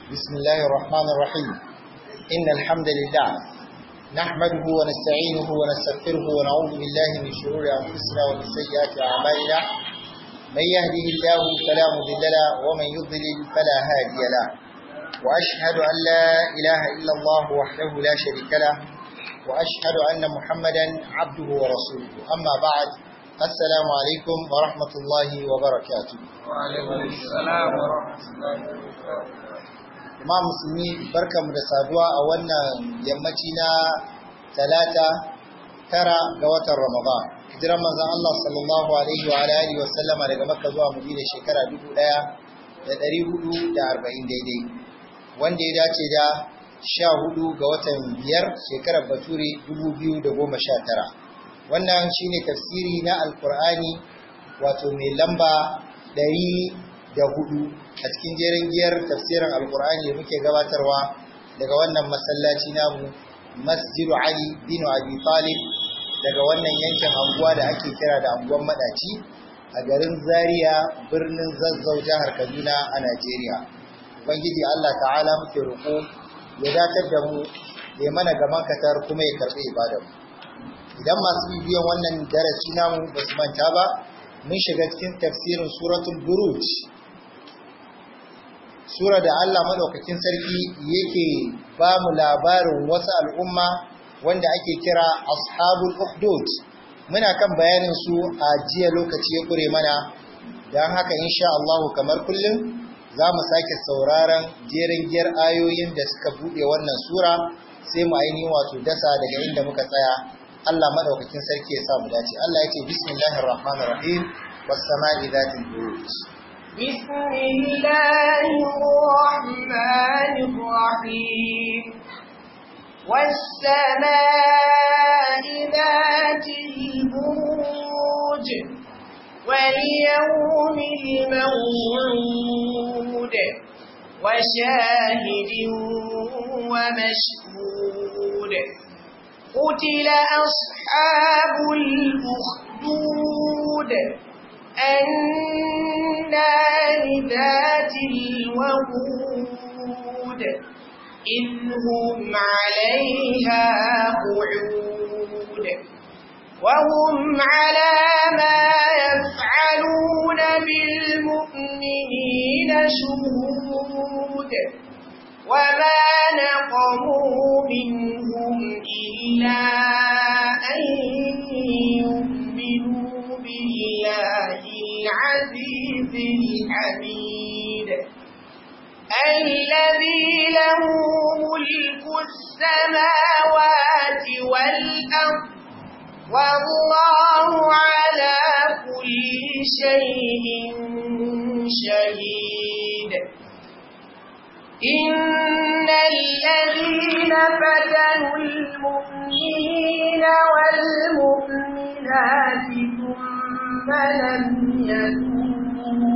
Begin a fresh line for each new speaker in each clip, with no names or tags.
بسم الله الرحمن الرحيم إن الحمد لله نحمده ونستعينه ونستغفره ونعوذ بالله من شرور أنفسنا ومن سيئات أعمالنا من يهده الله فلا مضل له ومن يضلل فلا هادي له وأشهد أن لا إله إلا الله وحده لا شريك له وأشهد أن محمدا عبده ورسوله أما بعد السلام عليكم ورحمة الله وبركاته
وعليكم السلام ورحمة الله وبركاته
Imam musulmi barkamu da saduwa a wannan yammaci na talata tara ga watan Ramadan. Hijiran manzon Allah sallallahu alaihi wa alihi wa sallama daga Makka zuwa Madina shekara 1440 daidai. Wanda ya dace da 14 ga watan biyar shekarar Bature 2019. Wannan shine tafsiri na Alkur'ani wato mai lamba da hudu a cikin jerin giyar tafsirin alkur'ani da muke gabatarwa daga wannan masallaci namu masjidu ali bin abi talib daga wannan yankin anguwa da ake kira da anguwan madaci a garin zaria birnin zazzau jihar kaduna a najeriya ubangiji allah ta'ala muke roƙo ya datar da mu ya mana gaman katar kuma ya karɓi ibadar mu idan masu bibiyan wannan darasi namu ba su manta ba mun shiga cikin tafsirin suratul buruj sura da Allah madaukakin sarki yake ba mu labarin wasu al'umma wanda ake kira ashabul ukhdud muna kan bayanin su a jiya lokaci ya kure mana don haka insha Allah kamar kullum za mu sake sauraron jerin giyar ayoyin da suka bude wannan sura sai mu ainihin wato dasa daga inda muka tsaya Allah madaukakin sarki ya sa mu dace Allah ya ce bismillahir rahmanir rahim was sama'i dhatil buruj
بسم الله الرحمن الرحيم والسماء ذات البروج واليوم الموعود وشاهد ومشهود قتل أصحاب الأخدود النار ذات الوقود إذ هم عليها قعود وهم على ما يفعلون بالمؤمنين شهود وما نقموا منهم إلا أن يؤمنوا بالله العزيز الحميد الذي له ملك السماوات والأرض والله على كل شيء شهيد إن الذين فتنوا المؤمنين والمؤمنات ثم لم يتوبوا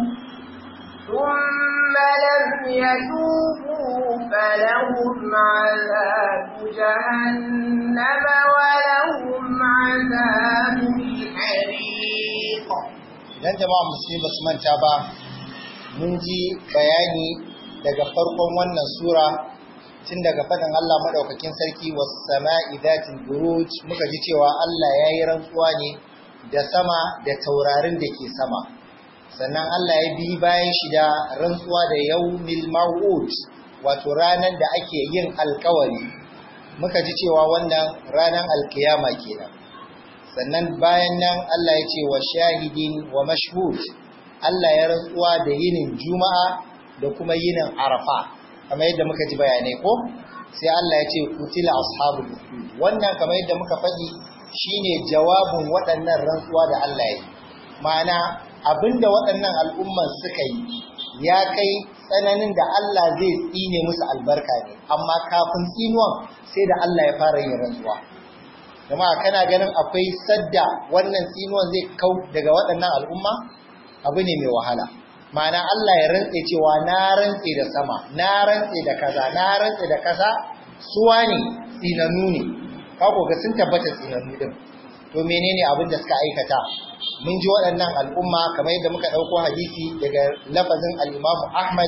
ثم لم يتوبوا فلهم عذاب جهنم ولهم عذاب الحريق
idan jama'a musulmi ba su manta ba mun ji bayani daga farkon wannan sura tun daga faɗin Allah maɗaukakin sarki was sama'i dhatil buruj muka ji cewa Allah ya yi rantsuwa ne da sama da taurarin da ke sama sannan Allah ya bi bayan shi da rantsuwa da yaumil maw'ud wato ranar da ake yin alkawari muka ji cewa wannan ranar alkiyama kenan sannan bayan nan Allah ya ce wa shahidin wa mashhud Allah ya rantsuwa da yinin juma'a da kuma yinin arafa kamar yadda muka ji bayanai ko sai Allah ya ce kutila ashabul ukhdud wannan kamar yadda muka faɗi shine jawabin waɗannan rantsuwa da Allah ya yi ma'ana abinda waɗannan al'umman suka yi ya kai tsananin da Allah zai tsine musu albarka ne amma kafin tsinuwan sai da Allah ya fara yin rantsuwa jama'a kana ganin akwai sadda wannan tsinuwan zai kau daga waɗannan al'umma abu ne mai wahala ma'ana Allah ya rantse cewa na rantse da sama na rantse da kaza na rantse da kaza suwa ne tsinannu ne kako ga sun tabbata tsinannu din to menene abin da suka aikata mun ji waɗannan al'umma kamar yadda muka ɗauko hadisi daga lafazin al'imamu Ahmad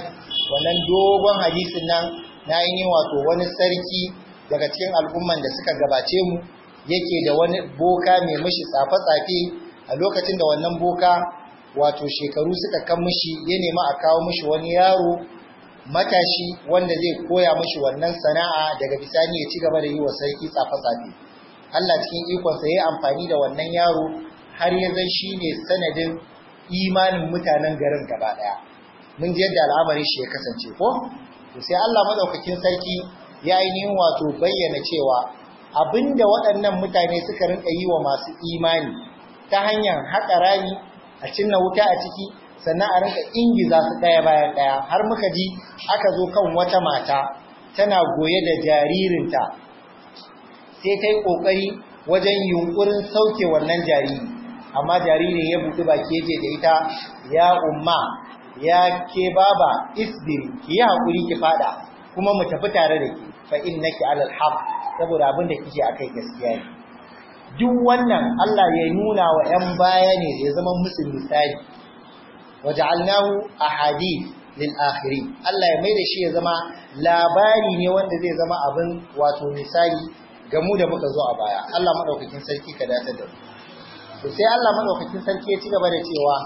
wannan dogon hadisin nan na yi wato wani sarki daga cikin al'umman da suka gabace mu yake da wani boka mai mishi tsafe-tsafe a lokacin da wannan boka wato shekaru suka kan mishi ya nema a kawo mishi wani yaro matashi wanda zai koya mishi wannan sana'a daga bisani ya ci gaba da yi wa sarki tsafe-tsafe Allah cikin ikonsa ya yi amfani da wannan yaro har ya zan shi ne sanadin imanin mutanen garin gaba ɗaya mun ji yadda al'amarin shi ya kasance ko to sai Allah madaukakin sarki ya yi wato bayyana cewa abinda waɗannan mutane suka rinka yi wa masu imani ta hanyar haƙa rami a cinna wuta a ciki sannan a rinka ingiza su ɗaya bayan ɗaya har muka ji aka zo kan wata mata tana goye da jaririnta sai ta yi ƙoƙari wajen yunƙurin sauke wannan jariri amma jaririn ya buɗi baki ya ce da ita ya umma ya ke baba isbiri ki yi haƙuri ki fada kuma mu tafi tare da ki fa innaki alal haq saboda abin da kike akai gaskiya ne duk wannan Allah ya nuna wa ƴan baya ne ya zama musu misali waja'alnahu ahadith lil akhirin Allah ya maida shi ya zama labari ne wanda zai zama abin wato misali ga mu da muka zo a baya Allah madaukakin sarki ka dace da mu to sai Allah madaukakin sarki ya ci gaba da cewa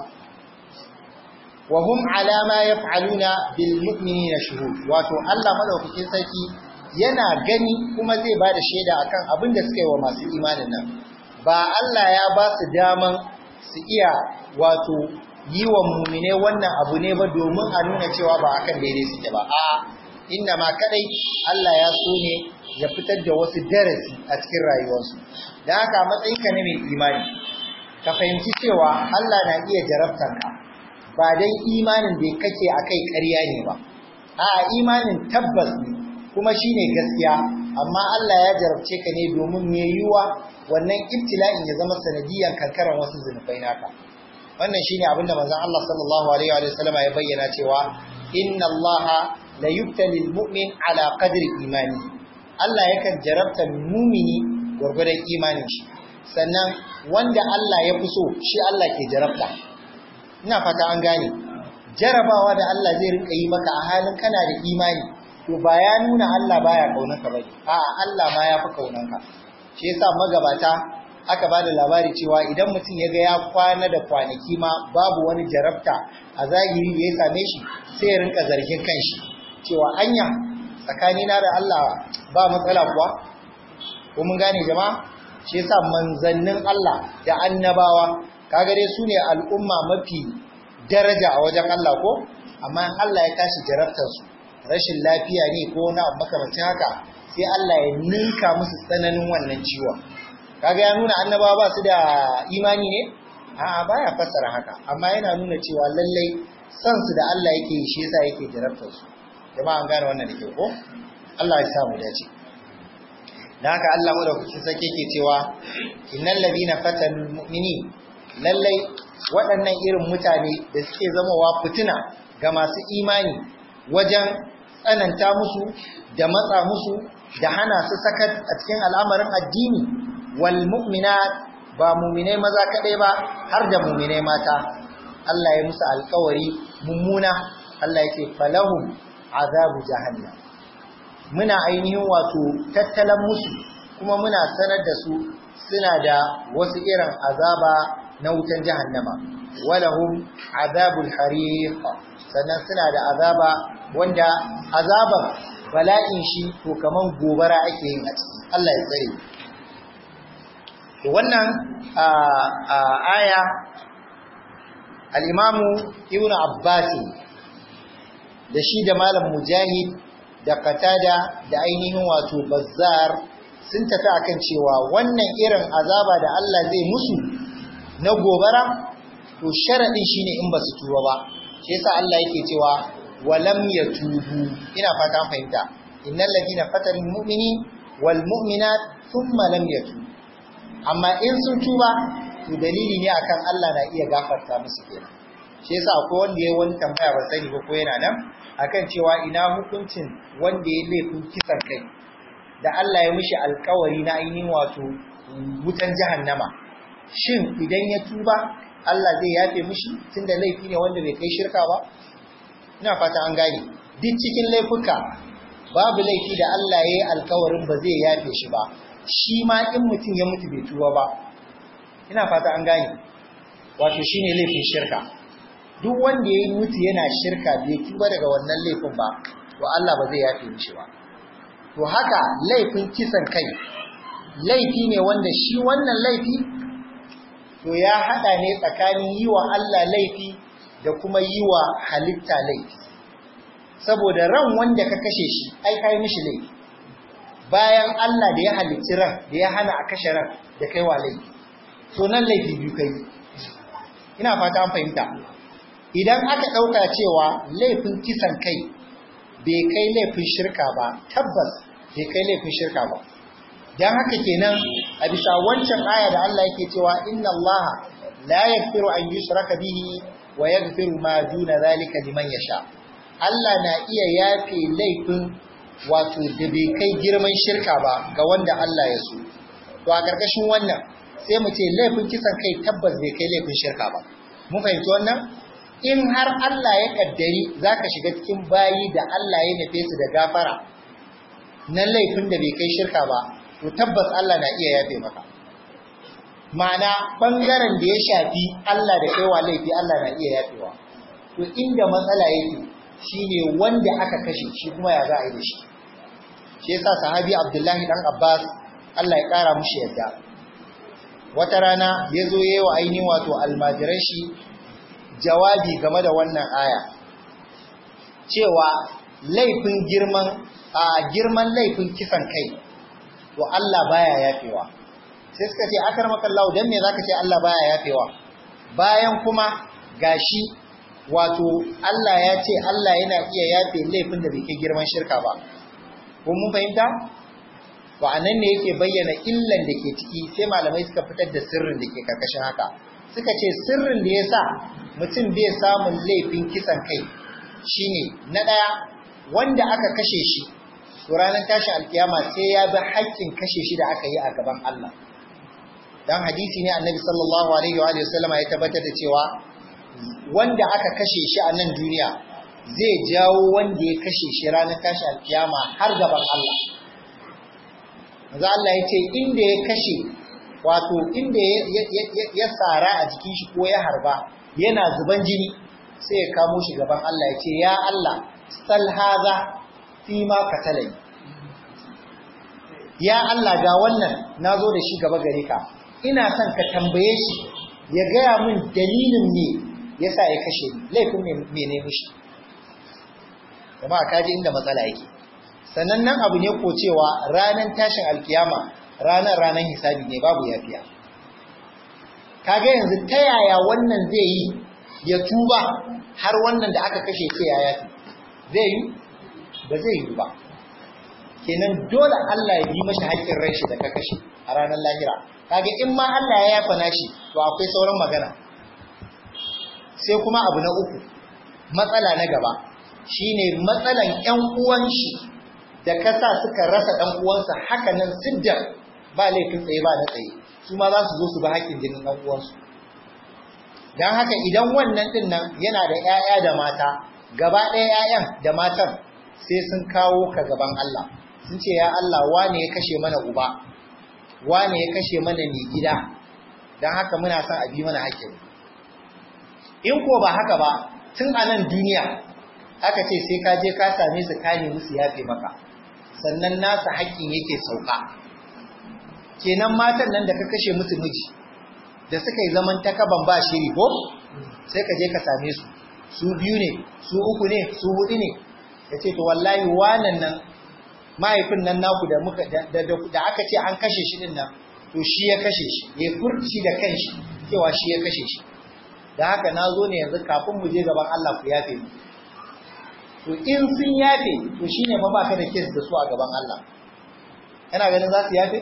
wa hum ala ma yaf'aluna bil mu'minina shuhud wato Allah madaukakin sarki yana gani kuma zai ba da shaida akan abin da suka yi wa masu imanin nan ba Allah ya ba su daman su iya wato yi wa mumine wannan abu ne ba domin a nuna cewa ba akan daidai suke ba a inna ma kadai Allah ya so ne ya fitar da wasu darasi a cikin rayuwarsu da haka matsayinka ne mai imani ka fahimci cewa Allah na iya jarabtanka ba dan imanin da kake akai ƙarya ne ba a imanin tabbas ne kuma shine gaskiya amma Allah ya jarabce ka ne domin me yiwa wannan ibtila'in ya zama sanadiyan kankaran wasu zunubai naka wannan shine abin da manzon Allah sallallahu alaihi wa sallam ya bayyana cewa inna Allah la yubtali mu'min ala qadri imani Allah yakan jarabta mumini gwargwadon imanin shi sannan wanda Allah ya fi so shi Allah ke jarabta ina fata an gane jarabawa da Allah zai rinka yi maka a halin kana da imani to ba ya nuna Allah baya kaunarka bane a'a Allah ma ya fi kaunarka shi yasa magabata aka ba da labari cewa idan mutum ya ga ya kwana da kwanaki ma babu wani jarabta a zahiri da ya same shi sai ya rinka zargin kanshi cewa anya tsakanina da Allah ba matsala kuwa ko mun gane jama'a shi yasa manzannin Allah da annabawa kaga dai su ne al'umma mafi daraja a wajen Allah ko amma in Allah ya tashi jarabtar su rashin lafiya ne ko na makamancin haka sai Allah ya ninka musu tsananin wannan ciwon kaga ya nuna annabawa ba su da imani ne a'a baya fassara haka amma yana nuna cewa lallai san su da Allah yake yi shi yasa yake jarabtar su jama'a an gane wannan da ke ko Allah ya sa mu dace dan haka Allah madaukakin sarki yake cewa innal ladina fatanul mu'minin lallai waɗannan irin mutane da suke zamowa fitina ga masu imani wajen tsananta musu da matsa musu da hana su sakat a cikin al'amarin addini wal mu'minat ba mu'minai maza kadai ba har da mu'minai mata Allah ya musu alƙawari mummuna Allah yake falahum azabu jahannam muna ainihin wato tattalan musu kuma muna sanar da su suna da wasu irin azaba na wutan jahannama walahum azabul hariq sannan suna da azaba wanda azaban bala'in shi to kaman gobara ake yin a ciki Allah ya tsare to wannan aya al-imamu ibnu abbas da shi da malam mujahid da qatada da ainihin wato bazzar sun tafi akan cewa wannan irin azaba da Allah zai musu na gobara to sharadin shine in ba su tuba ba shi yasa Allah yake cewa walam yatubu ina fata fahimta innal ladina fatanul mu'minin wal mu'minat thumma lam yatubu amma in sun tuba to dalili ne akan Allah na iya gafarta musu kenan shi yasa akwai wanda yayi wani tambaya ba sani ba ko yana nan akan cewa ina hukuncin wanda ya laifin kisan kai da Allah ya mishi alkawari na ainihin wato wutan jahannama shin idan ya tuba Allah zai yafe mishi tunda laifi ne wanda bai kai shirka ba ina fata an gane duk cikin laifuka babu laifi da Allah ya yi alkawarin ba zai yafe shi ba shi ma in mutum ya mutu bai tuba ba ina fata an gane wato shine laifin shirka duk wanda ya yi mutu yana shirka bai tuba daga wannan laifin ba to Allah ba zai yafe mishi ba to haka laifin kisan kai laifi ne wanda shi wannan laifi to ya hada ne tsakanin yi wa Allah laifi da kuma yi wa halitta laifi saboda ran wanda ka kashe shi ai kai mishi laifi bayan Allah da ya halicci ran da ya hana a kashe ran da kai wa laifi to nan laifi biyu kai ina fata an fahimta idan aka dauka cewa laifin kisan kai bai kai laifin shirka ba tabbas bai kai laifin shirka ba dan haka kenan a bisa wancan aya da Allah yake cewa inna Allah la yaghfiru an yushraka bihi wa yaghfiru ma duna zalika liman yasha Allah na iya yafe laifin wato da bai kai girman shirka ba ga wanda Allah ya so to a karkashin wannan sai mu ce laifin kisan kai tabbas bai kai laifin shirka ba mun fahimci wannan in har Allah ya kaddari zaka shiga cikin bayi da Allah ya nufe su da gafara na laifin da bai kai shirka ba to tabbas Allah na iya yafe maka ma'ana bangaren da ya shafi Allah da kaiwa laifi Allah na iya yafewa to inda matsala yake shine wanda aka kashe shi kuma ya za a yi da shi shi yasa sahabi Abdullahi dan Abbas Allah ya kara mushi yadda wata rana ya zo yayi wa ainihin wato almajiran shi jawabi game da wannan aya cewa laifin girman a girman laifin kisan kai to Allah baya yafewa sai suka ce akarmakallahu dan me zaka ce Allah baya yafewa bayan kuma gashi wato Allah ya ce Allah yana iya yafe laifin da bai kai girman shirka ba ko mun fahimta to anan ne yake bayyana illan da ke ciki sai malamai suka fitar da sirrin da ke karkashin haka suka ce sirrin da yasa mutum bai samun laifin kisan kai shine na daya wanda aka kashe shi to ranar tashin alkiyama sai ya bi haƙƙin kashe shi da aka yi a gaban Allah dan hadisi ne annabi sallallahu alaihi wa sallama ya tabbatar da cewa wanda aka kashe shi a nan duniya zai jawo wanda ya kashe shi ranar tashi alkiyama har gaban Allah. Maza Allah ya ce inda ya kashe wato inda ya tsara a jikin shi ko ya harba yana zuban jini sai ya kamo shi gaban Allah ya ce ya Allah sal haza fi ma katalai. Ya Allah ga wannan na zo da shi gaba gare ka ina son ka tambaye shi ya gaya min dalilin ne yasa ya kashe ni laifin me ne mishi jama'a kaji inda matsala yake sannan nan abu ne ko cewa ranar tashin alkiyama ranar ranar hisabi ne babu yafiya kaga yanzu ta yaya wannan zai yi ya tuba har wannan da aka kashe ce ya yafi zai yi ba zai yi ba kenan dole Allah ya yi mashi haƙƙin ran shi da ka kashe a ranar lahira kaga in ma Allah ya yafa nashi to akwai sauran magana sai kuma abu na uku matsala na gaba shine matsalan ƴan uwan shi da kasa suka rasa ɗan uwansa haka nan sidda ba laifin tsaye ba na tsaye su ma za su zo su ba haƙƙin jinin ɗan uwansu don haka idan wannan ɗin nan yana da ƴaƴa da mata gaba ɗaya ƴaƴan da matan sai sun kawo ka gaban Allah sun ce ya Allah wane ya kashe mana uba wane ya kashe mana mai gida don haka muna son a bi mana haƙƙin in ko ba haka ba tun a nan duniya aka ce sai ka je ka same su ka nemi su yafe maka sannan nasa haƙƙin yake sauka kenan matan nan da ka kashe musu miji da suka yi zaman takaban ba shiri ko sai ka je ka same su su biyu ne su uku ne su hudu ne ya ce to wallahi wanan nan mahaifin nan naku da muka da aka ce an kashe shi din nan to shi ya kashe shi ya furci da kanshi cewa shi ya kashe shi da haka na zo ne yanzu kafin mu je gaban Allah ku yafe mu to in sun yafe to shine fa baka da kes da su a gaban Allah kana ganin za su yafe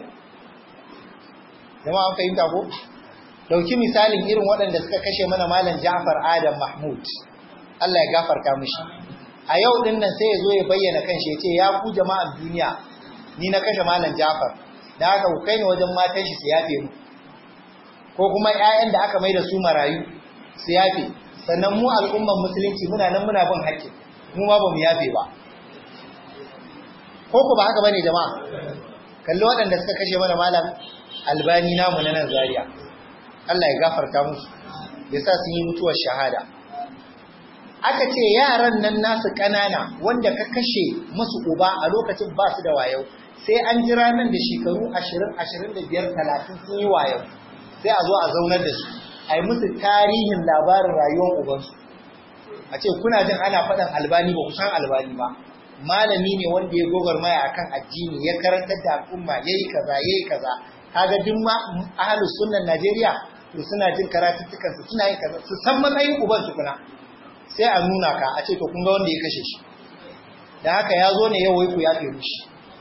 jama'a an fahimta ko dauki misalin irin waɗanda suka kashe mana malam Ja'far Adam Mahmud Allah ya gafarta mishi a yau din nan sai ya zo ya bayyana kanshi ya ce ya ku jama'an duniya ni na kashe malam Ja'far da haka ku kai ni wajen matan shi su yafe mu ko kuma ƴaƴan da aka mai da su marayu su yafe sannan mu al'umman musulunci muna nan muna bin haƙƙi mu ma ba mu yafe ba ko ku ba haka bane jama'a kalli waɗanda suka kashe mana malam albani namu na nan zaria Allah ya gafarta musu ya sa sun yi mutuwar shahada aka ce yaran nan nasu ƙanana wanda ka kashe musu uba a lokacin ba su da wayo sai an jira nan da shekaru 20 25 30 sun yi wayo sai a zo a zaunar da su a yi musu tarihin labarin rayuwar ubansu a ce kuna jin ana faɗin albani ba kusan albani ba malami ne wanda ya gogarmaya akan addini ya karantar da al'umma yayi kaza yayi kaza kaga duk ma ahlus sunnan Najeriya to suna jin karatuttukan su suna yin kaza su san matsayin uban su kuna sai a nuna ka a ce to kun ga wanda ya kashe shi da haka ya zo ne yau wai ku yafe mishi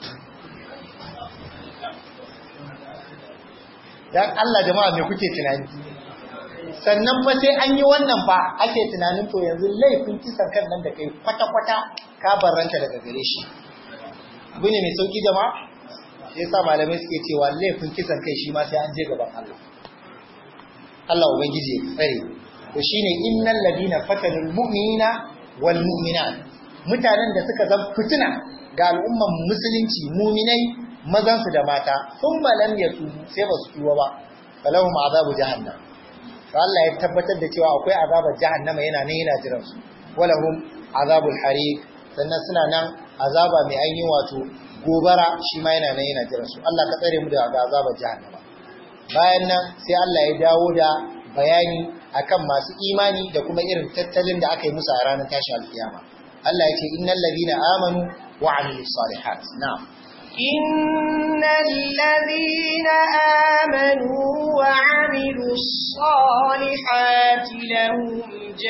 dan Allah jama'a me kuke tunani sannan fa sai an yi wannan fa ake tunanin to yanzu laifin kisan kan nan da kai kwata-kwata ka barranta daga gare shi abu ne mai sauki jama'a sai yasa malamai suke cewa laifin kisan kai shi ma sai an je gaban Allah Allah ubangiji ya tsare to shine innal ladina fatanul mu'minina wal mu'minat mutanen da suka zama fitina ga al'umman musulunci mu'minai mazan su da mata sun lam yatubu sai ba su tuba ba falahum azabu jahannam to Allah ya tabbatar da cewa akwai azabar jahannama yana nan yana jiran su walahum azabul hariq sannan suna nan azaba mai ainihin wato gobara shi ma yana nan yana jiran su Allah ka tsare mu daga azabar jahannama bayan nan sai Allah ya dawo da bayani akan masu imani da kuma irin tattalin da aka yi musu a ranar tashi alkiyama Allah ya ce innal ladina amanu wa amilus salihat na'am
إن الذين آمنوا وعملوا الصالحات لهم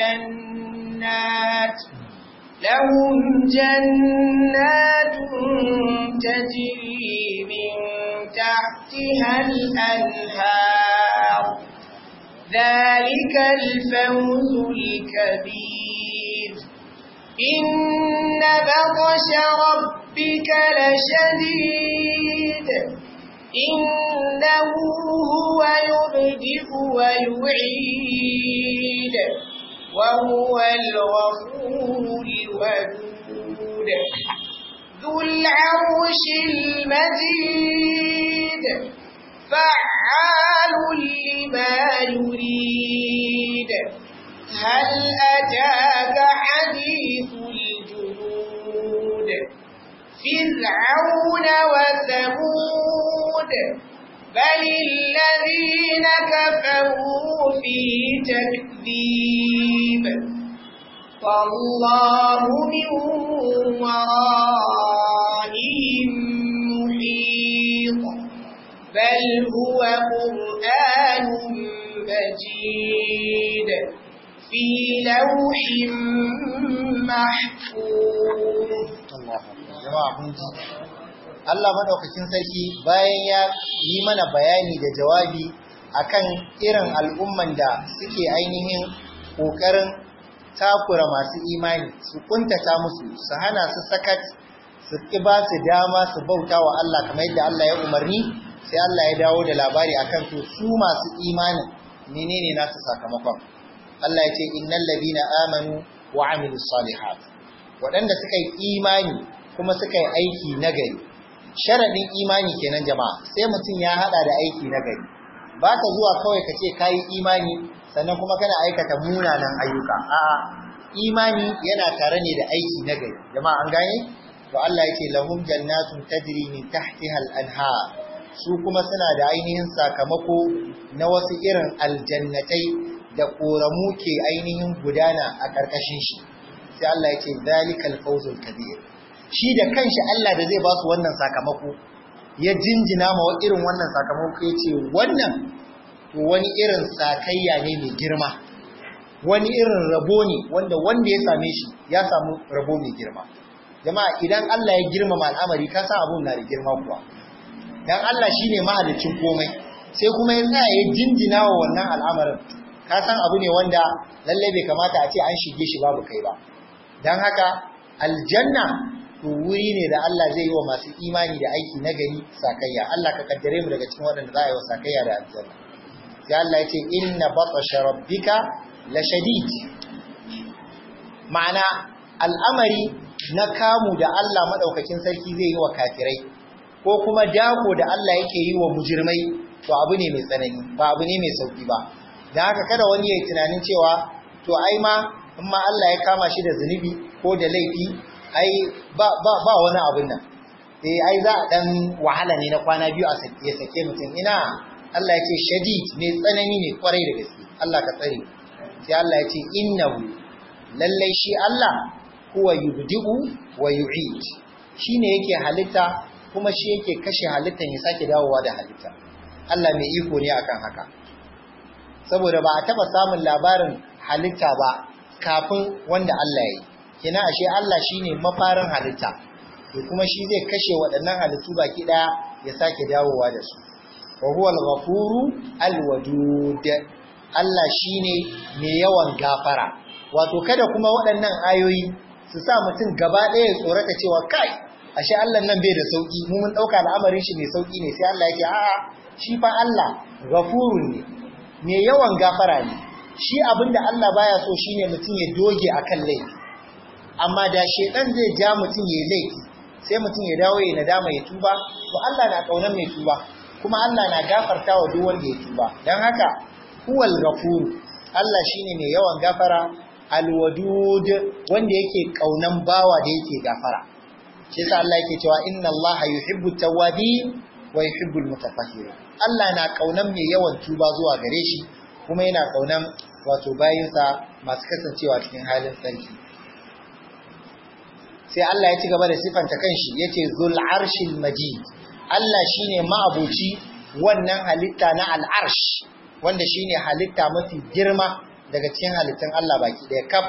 جنات لهم جنات تجري من تحتها الأنهار ذلك الفوز الكبير إن بطش ربك لشديد إنه هو يبدئ ويعيد وهو الغفور الودود ذو العرش المجيد فعال لما يريد هل أتاك حديث الجنود فرعون وثمود بل الذين كفروا في تكذيب والله من ورائهم محيط بل هو قرآن مجيد في لوح محفوظ
jama'a kun ji Allah madaukakin sarki bayan ya yi mana bayani da jawabi akan irin al'umman da suke ainihin kokarin takura masu imani su kuntata musu su hana su sakat su ki ba su dama su bauta wa Allah kamar yadda Allah ya umarni sai Allah ya dawo da labari akan to su masu imanin menene nasu sakamakon Allah ya ce innal ladina amanu wa amilus salihat waɗanda suka yi imani kuma suka yi aiki nagari sharadin imani kenan jama'a sai mutum ya hada da aiki nagari ba ka zuwa kawai ka ce kayi imani sannan kuma kana aikata munanan ayyuka a'a imani yana tare ne da aiki nagari jama'a an gane to Allah yake lahum jannatun tajri min tahtiha al-anhar su kuma suna da ainihin sakamako na wasu irin aljannatai da koramu ke ainihin gudana a karkashin shi sai Allah yake zalikal fawzul kabir shi da kanshi Allah da zai ba su wannan sakamako ya jinjina ma irin wannan sakamako ya ce wannan to wani irin sakayya ne mai girma wani irin rabo ne wanda wanda ya same shi ya samu rabo mai girma jama'a idan Allah ya girmama al'amari ka san abun na da girma kuwa dan Allah shine mahalicin komai sai kuma ya tsaya ya jinjina wa wannan al'amarin ka san abu ne wanda lalle bai kamata a ce an shige shi babu kai ba dan haka aljanna to wuri ne da Allah zai yi wa masu imani da aiki na gari sakayya Allah ka kaddare mu daga cikin waɗanda za a yi wa sakayya da aljanna sai Allah ya ce inna batasha rabbika la shadid ma'ana al'amari na kamu da Allah madaukakin sarki zai yi wa kafirai ko kuma dako da Allah yake yi wa mujirmai to abu ne mai tsanani ba abu ne mai sauki ba da haka kada wani ya yi tunanin cewa to ai ma in ma Allah ya kama shi da zunubi ko da laifi ai ba ba ba wani abun nan eh ai za a dan wahala ne na kwana biyu a sake sake mutum ina Allah ya ce shadid mai tsanani ne kwarai da gaske Allah ka tsare sai Allah ya ce innahu lallai shi Allah huwa yubdi'u wa yu'id shine yake halitta kuma shi yake kashe halittan ya sake dawowa da halitta Allah mai iko ne akan haka saboda ba a taba samun labarin halitta ba kafin wanda Allah ya yi kina ashe Allah shine mafarin halitta to kuma shi zai kashe waɗannan halittu baki ɗaya ya sake dawowa da su wa huwa al-ghafuru al-wadud Allah shine mai yawan gafara wato kada kuma waɗannan ayoyi su sa mutum gaba ɗaya ya tsorata cewa kai ashe Allah nan bai da sauki mu mun dauka al'amarin shi mai sauki ne sai Allah yake a'a shi fa Allah ghafurun ne mai yawan gafara ne shi abinda Allah baya so shine mutum ya doge akan laifi amma da shedan zai ja mutum ya laifi sai mutum ya dawo ya nadama ya tuba to Allah na kaunar mai tuba kuma Allah na gafarta wa duk wanda ya tuba dan haka huwal ghafur Allah shine mai yawan gafara alwadud wanda yake kaunan bawa da yake gafara shi yasa Allah yake cewa inna Allah yuhibbu tawwabin wa yuhibbu almutatahhirin Allah na kaunan mai yawan tuba zuwa gare shi kuma yana kaunan wato bayinsa masu kasancewa cikin halin sarki sai Allah ya ci gaba da sifanta kanshi yace zul arshil majid Allah shine ma'abuci wannan halitta na al'arsh wanda shine halitta mafi girma daga cikin halittun Allah baki ɗaya kaf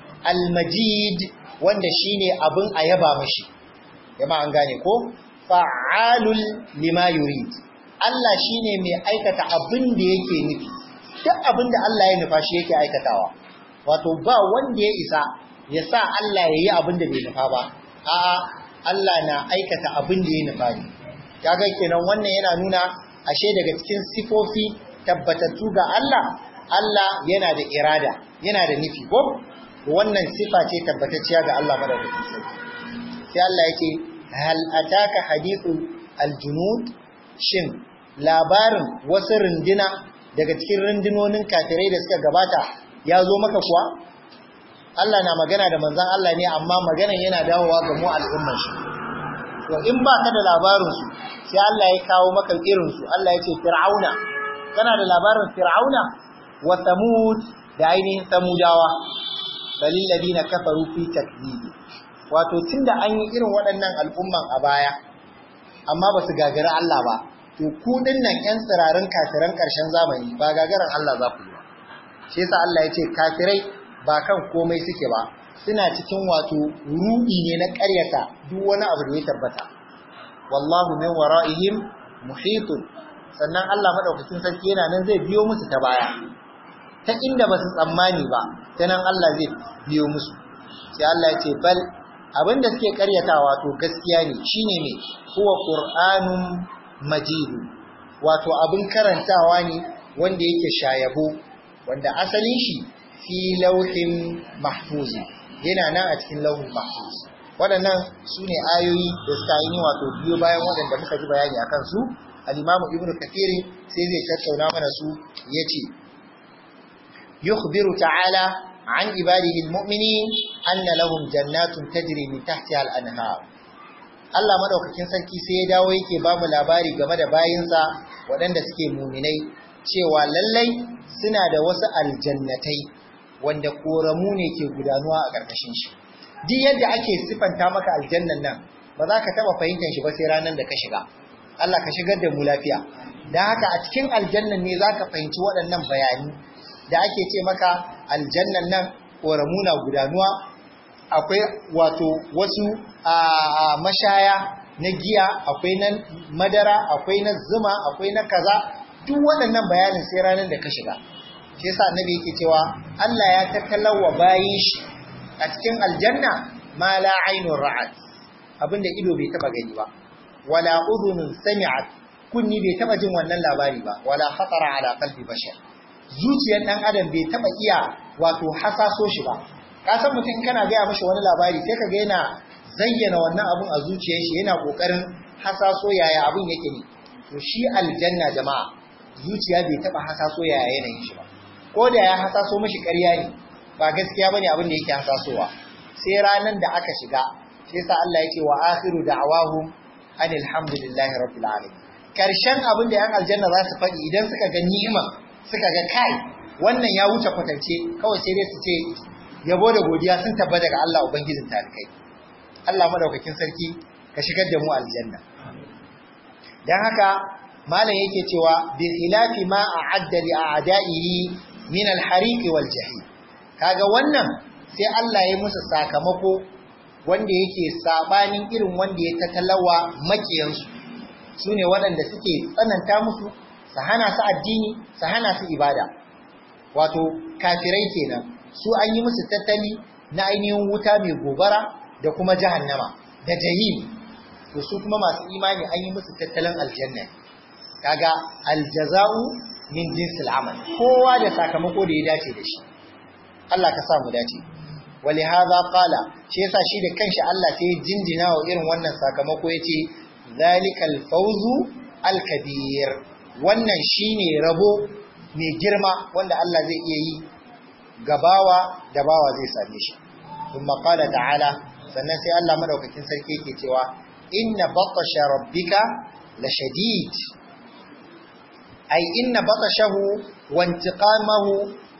al-majid wanda shine abin a yaba mashi yamma an gane ko fa'alul lima yurid Allah shine mai aikata abin da yake nufi duk abin da Allah ya nufa shi yake aikatawa wato ba wanda ya isa ya sa Allah ya yi abin da bai nufa ba a'a Allah na aikata abin da ya nufa ne kaga kenan wannan yana nuna ashe daga cikin sifofi tabbatattu ga Allah Allah yana da irada yana da nufi ko wannan sifa ce tabbatacciya ga Allah madaukakin sarki sai Allah yake hal ataka hadithu aljunud shin labarin wasu runduna daga cikin rundunonin kafirai da suka gabata ya zo maka kuwa Allah na magana da manzon Allah ne amma maganan yana dawowa ga mu al'ummar shi to in ba ka da labarin su sai Allah ya kawo maka irin su Allah ya ce fir'auna kana da labarin fir'auna wa samud da ainihin samudawa balil ladina kafaru fi takzibi wato tunda an yi irin waɗannan al'umman a baya amma ba su gagari Allah ba to ku dinnan ƴan tsirarin kafiran ƙarshen zamani ba gagaran Allah za ku yi ba shi yasa Allah ya ce kafirai ba kan komai suke ba suna cikin wato ruɗi ne na ƙaryata duk wani abu da ya tabbata wallahu min wara'ihim muhitun sannan Allah madaukakin sarki yana nan zai biyo musu ta baya ta inda ba su tsammani ba ta nan Allah zai biyo musu sai Allah ya ce bal abinda suke karyatawa to gaskiya ne shine ne huwa qur'anun majid wato abin karantawa ne wanda yake shayabo wanda asalin shi fi lauhin mahfuz yana nan a cikin lauhin mahfuz waɗannan su ne ayoyi da suka yi wato biyo bayan waɗanda muka ji bayani akan su al-imamu ibnu kathir sai zai tattauna mana su yace yukhbiru ta'ala an ibadihi al-mu'minin anna lahum jannatun tajri min tahtiha al-anhar Allah madaukakin sarki sai ya dawo yake ba mu labari game da bayinsa waɗanda suke muminai cewa lallai suna da wasu aljannatai wanda koramu ne ke gudanuwa a ƙarƙashin shi duk yadda ake sifanta maka aljannan nan ba za ka taɓa fahimtar shi ba sai ranar da ka shiga Allah ka shigar da mu lafiya da haka a cikin aljannan ne za ka fahimci waɗannan bayani da ake ce maka aljannan nan koramu na gudanuwa akwai wato wasu a mashaya na giya akwai na madara akwai na zuma akwai na kaza duk waɗannan bayanin sai ranar da ka shiga shi yasa annabi yake cewa Allah ya tattalawa bayin shi a cikin aljanna ma la ainun ra'at abinda ido bai taba gani ba wala udhunun sami'at kunni bai taba jin wannan labari ba wala khatara ala qalbi bashar zuciyar dan adam bai taba iya wato hasaso shi ba ka san mutum kana gaya mashi wani labari sai ka ga yana zayyana wannan abun a zuciyar shi yana kokarin hasaso yaya abun yake ne to shi aljanna jama'a zuciya bai taba hasaso yaya yanayin shi ba ko da ya hasaso mashi ƙarya ne ba gaskiya bane abin da yake hasasowa sai ranan da aka shiga sai sa Allah yake wa akhiru da'awahum anil hamdulillahi rabbil alamin karshen abin da yan aljanna za su faɗi idan suka ga ni'ima suka ga kai wannan ya wuce kwatance kawai sai dai su ce yabo da godiya sun tabbata ga Allah ubangijin talikai Allah madaukakin sarki ka shigar da mu aljanna dan haka malam yake cewa bi khilafi ma a'adda li a'da'ihi min al-hariq wal jahim kaga wannan sai Allah ya musu sakamako wanda yake sabanin irin wanda ya tatalawa makiyansu sune waɗanda suke tsananta musu su hana su addini su hana su ibada wato kafirai kenan su an yi musu tattali na ainihin wuta mai gobara da kuma jahannama da jahim to su kuma masu imani an yi musu tattalin aljanna kaga aljaza'u min jinsil amal kowa da sakamako da ya dace da shi Allah ka sa mu dace wali hadha qala shi yasa shi da kanshi Allah sai jinjina wa irin wannan sakamako yace zalikal fawzu alkabir wannan shine rabo mai girma wanda Allah zai iya yi gabawa da bawa zai same shi kuma qala ta'ala sannan sai Allah madaukakin sarki yake cewa inna batasha rabbika la shadid ay inna batashahu wa intiqamahu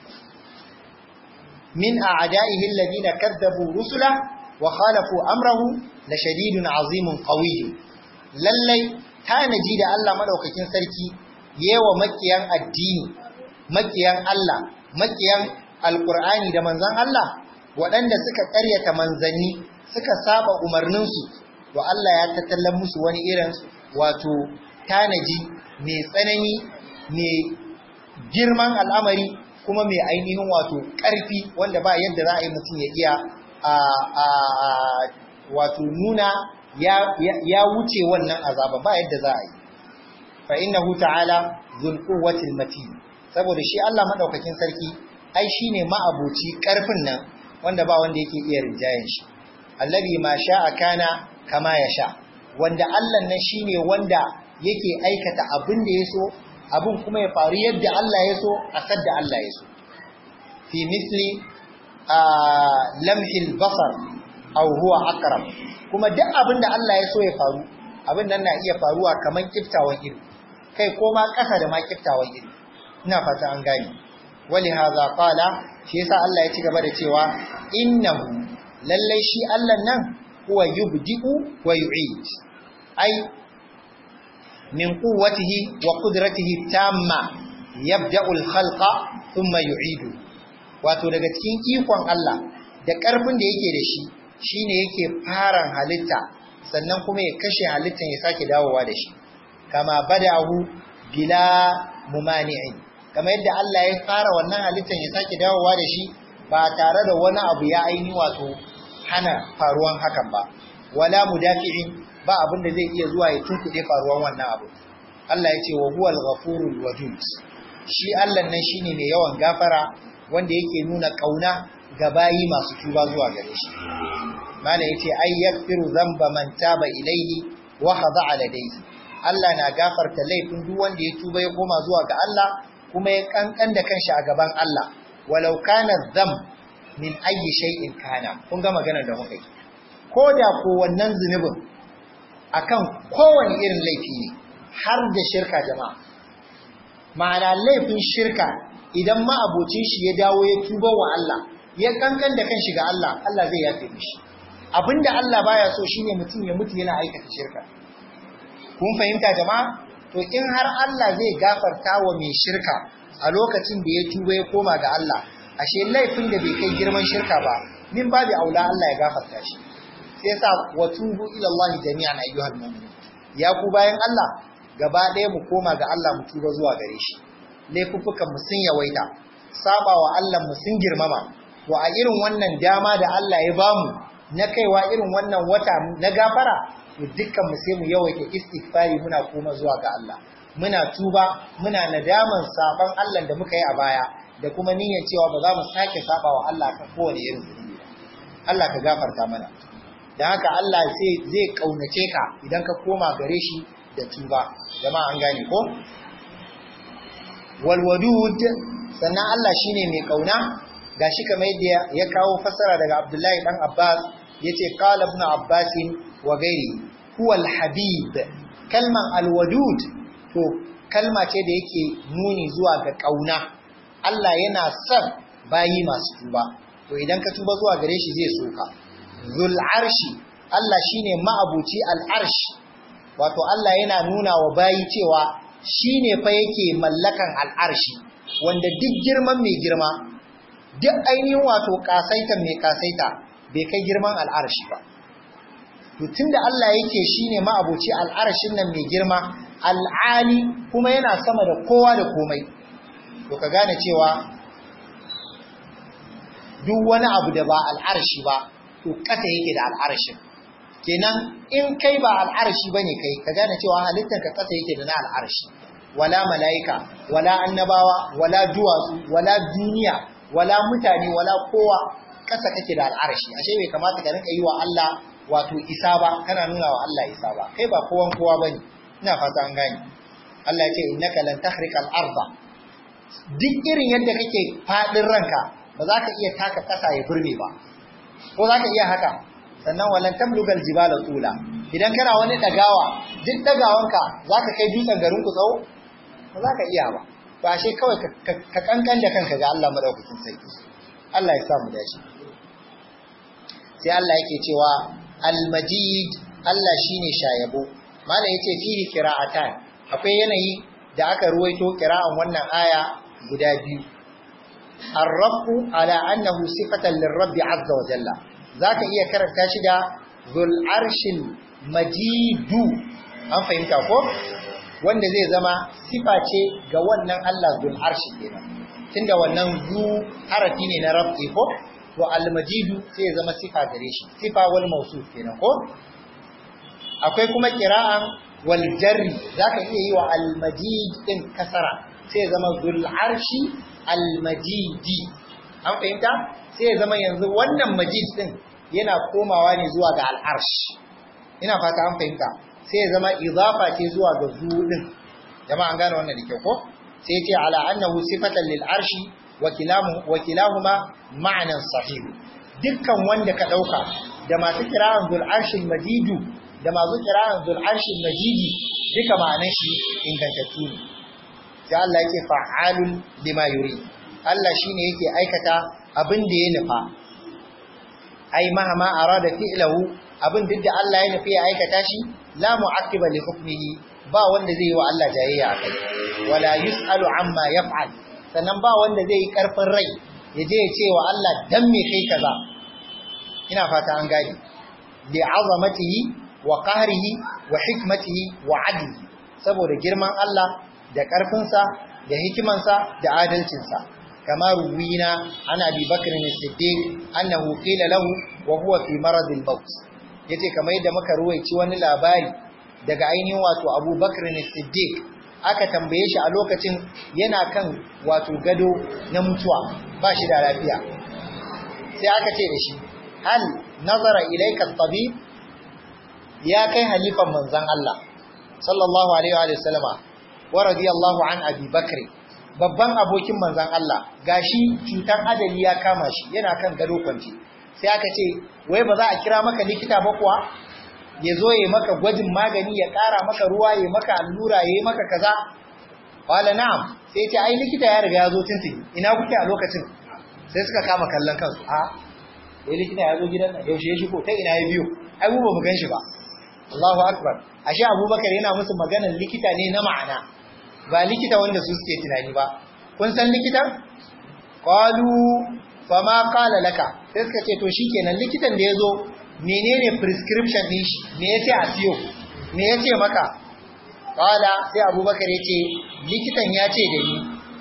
min a'da'ihi alladhina kadzabu rusula wa khalafu amrahu la shadidun azimun qawiy lallai tanaji da Allah madaukakin sarki yewa makiyan addini makiyan Allah makiyan alqur'ani da manzon Allah waɗanda suka ƙaryata manzanni suka saba umarninsu to Allah ya tattallan musu wani irin wato tanaji mai tsanani mai girman al'amari kuma mai ainihin wato ƙarfi wanda ba yadda za a yi mutum ya iya a wato nuna ya wuce wannan azaba ba yadda za a yi fa innahu ta'ala zul quwwatil matin saboda shi Allah madaukakin sarki ai shine ma'abuci ƙarfin nan wanda ba wanda yake iya rinjayen shi allazi ma sha'a kana kama yasha wanda Allah nan shine wanda yake aikata abin da yaso abin kuma ya faru yadda Allah ya so a sadda Allah ya so fi misli lamhil basar aw huwa aqrab kuma duk abin da Allah ya so ya faru abin nan na iya faruwa kaman kiftawan ido kai ko ma kasa da ma kiftawan ido ina fata an gane wali hadha qala shi yasa Allah ya ci gaba da cewa innahu lallai shi Allah nan huwa yubdi'u wa yu'id ai min quwwatihi wa qudratihi tamma yabda'u al-khalqa thumma yu'idu wato daga cikin ikon Allah da karfin da yake da shi shine yake faran halitta sannan kuma ya kashe halittan ya sake dawowa da shi kama bada'ahu bila mumani'in kamar yadda Allah ya fara wannan halittan ya sake dawowa da shi ba tare da wani abu ya aini wato hana faruwan hakan ba wala mudafi'in ba abin da zai iya zuwa ya tunkuɗe faruwan wannan abu Allah ya ce wa huwal ghafurul wadud shi Allah nan shine mai yawan gafara wanda yake nuna kauna ga bayi masu tuba zuwa gare shi mala yace ay yaghfiru dhanba man taba ilayhi wa khada'a ladayhi Allah na gafarta laifin duk wanda ya tuba ya koma zuwa ga Allah kuma ya kankan da kanshi a gaban Allah walau kana dham min ayyi shay'in kana kun ga maganar da muka yi ko da ko wannan zunubin akan kowane irin laifi ne har da shirka jama'a ma'ana laifin shirka idan ma abocin shi ya dawo ya tuba wa Allah ya kankan da kanshi ga Allah Allah zai yafe mishi abinda Allah baya so shine mutum ya mutu yana aikata shirka kun fahimta jama'a to in har Allah zai gafarta wa mai shirka a lokacin da ya tuba ya koma ga Allah ashe laifin da bai kai girman shirka ba min babu aula Allah ya gafarta shi sai yasa wa tubu ila Allah jami'an ayyuhal mu'minun ya ku bayan Allah gaba ɗaya mu koma ga Allah mu tuba zuwa gare shi laifuffukan mu sun yawaita saba wa Allah mu sun girmama to a irin wannan dama da Allah ya bamu na kaiwa irin wannan wata na gafara to dukkan mu sai mu yawaita istighfari muna koma zuwa ga Allah muna tuba muna nadaman saban Allah da muka yi a baya da kuma niyyar cewa ba za mu sake saba wa Allah kan kowane irin zunubi ba Allah ka gafarta mana dan haka Allah sai zai kaunace ka idan ka koma gare shi da tuba jama'a an gane ko wal wadud sannan Allah shine mai kauna gashi kamar yadda ya kawo fasara daga Abdullahi dan Abbas yace qala ibn Abbas wa gairi huwa al-habib kalman al-wadud to kalma ce da yake nuni zuwa ga kauna Allah yana son bayi masu tuba to idan ka tuba zuwa gare shi zai soka zul arshi Allah shine ma'abuci al-arsh wato Allah yana nuna wa bayi cewa shine fa yake mallakan al-arshi wanda duk girman mai girma duk ainihin wato kasaitan mai kasaita bai kai girman al'arshi ba. To tunda Allah yake shine ma'abuci al'arshin nan mai girma, al'ali kuma yana sama da kowa da komai. To ka gane cewa duk wani abu da ba al'arshi ba, to kasa yake da al'arshin. Kenan in kai ba al'arshi ba ne kai, ka gane cewa halittar ka kasa yake da na al'arshi. Wala mala'ika, wala annabawa, wala duwatsu, wala duniya, wala mutane, wala kowa, kasa kake da al'arshi ashe bai kamata ka rinka yi wa Allah wato isa ba kana nuna wa Allah isa ba kai ba kowan kowa bane ina fata an gane Allah ya ce innaka lan takhriqa al-arda duk irin yadda kake fadin ranka ba za ka iya taka kasa ya burme ba ko za ka iya haka sannan walan tamlugal jibala tula idan kana wani dagawa duk dagawanka za ka kai dutsen garin ku tsawo ba za ka iya ba ba ashe kawai ka kankan da kanka ga Allah madaukakin sarki Allah ya sa mu dace sai Allah yake cewa al-majid Allah shine shayabo malam yace fihi qira'atan akwai yanayi da aka ruwaito qira'an wannan aya guda biyu ar-rabbu ala annahu sifatan lir-rabbi azza wa jalla zaka iya karanta shi da zul arshil majidu an fahimta ko wanda zai zama sifa ce ga wannan Allah zul arshi kenan tunda wannan zu harafi ne na rabbi ko to al-majidu sai ya zama sifa gare shi sifa wal mawsuf kenan ko akwai kuma qira'an wal jarri zaka iya yi wa al-majid din kasara sai ya zama zul arshi al-majidi an fahimta sai ya zama yanzu wannan majid din yana komawa ne zuwa ga al-arsh ina fata an fahimta sai ya zama idafa ce zuwa ga zu din jama'a an gane wannan da kyau ko sai ya ce ala annahu sifatan lil arshi wa kilahuma ma'anan sahih dukkan wanda ka dauka da masu kira'an zul arshil majidu da masu kira'an zul arshil majidi duka ma'anan shi ingantattu ne sai Allah yake fa'alun lima yuri Allah shine yake aikata abin da ya nufa ai mahama arada fi'lahu abin duk da Allah ya nufi ya aikata shi la mu'aqqiba li hukmihi ba wanda zai yi wa Allah jayayya akai wala yus'alu amma yaf'al sannan ba wanda zai yi karfin rai ya je ya ce wa Allah dan me kai kaza ina fata an gane li azamatihi wa qahrihi wa hikmatihi wa adlihi saboda girman Allah da karfinsa da hikimansa da adalcinsa kama ruwina ana bi bakr as-siddiq annahu qila lahu wa huwa fi marad al-maut yace kamar yadda muka ruwaici wani labari daga ainihin wato Abu Bakr as-Siddiq aka tambaye shi a lokacin yana kan wato gado na mutuwa ba shi da lafiya sai aka ce da shi hal nazara ilayka at-tabib ya kai halifan manzon Allah sallallahu alaihi wa sallama wa radiyallahu an Abi Bakr babban abokin manzon Allah gashi cutar adali ya kama shi yana kan gado kwanci sai aka ce wai ba za a kira maka likita ba kuwa ya zo ya maka gwajin magani ya ƙara maka ruwa ya maka allura ya yi maka kaza wala na'am sai ce ai likita ya riga ya zo tuntuni ina kuke a lokacin sai suka kama kallon kansu a wai likita ya zo gidan nan yaushe ya shigo ta ina ya biyo ai mu ba mu gan shi ba Allahu akbar ashe Abubakar yana musu maganar likita ne na ma'ana ba likita wanda su suke tunani ba kun san likitan qalu fama qala laka sai suka ce to shikenan likitan da yazo menene prescription din shi me yace a siyo me yace maka qala sai Abubakar yace likitan ya ce da ni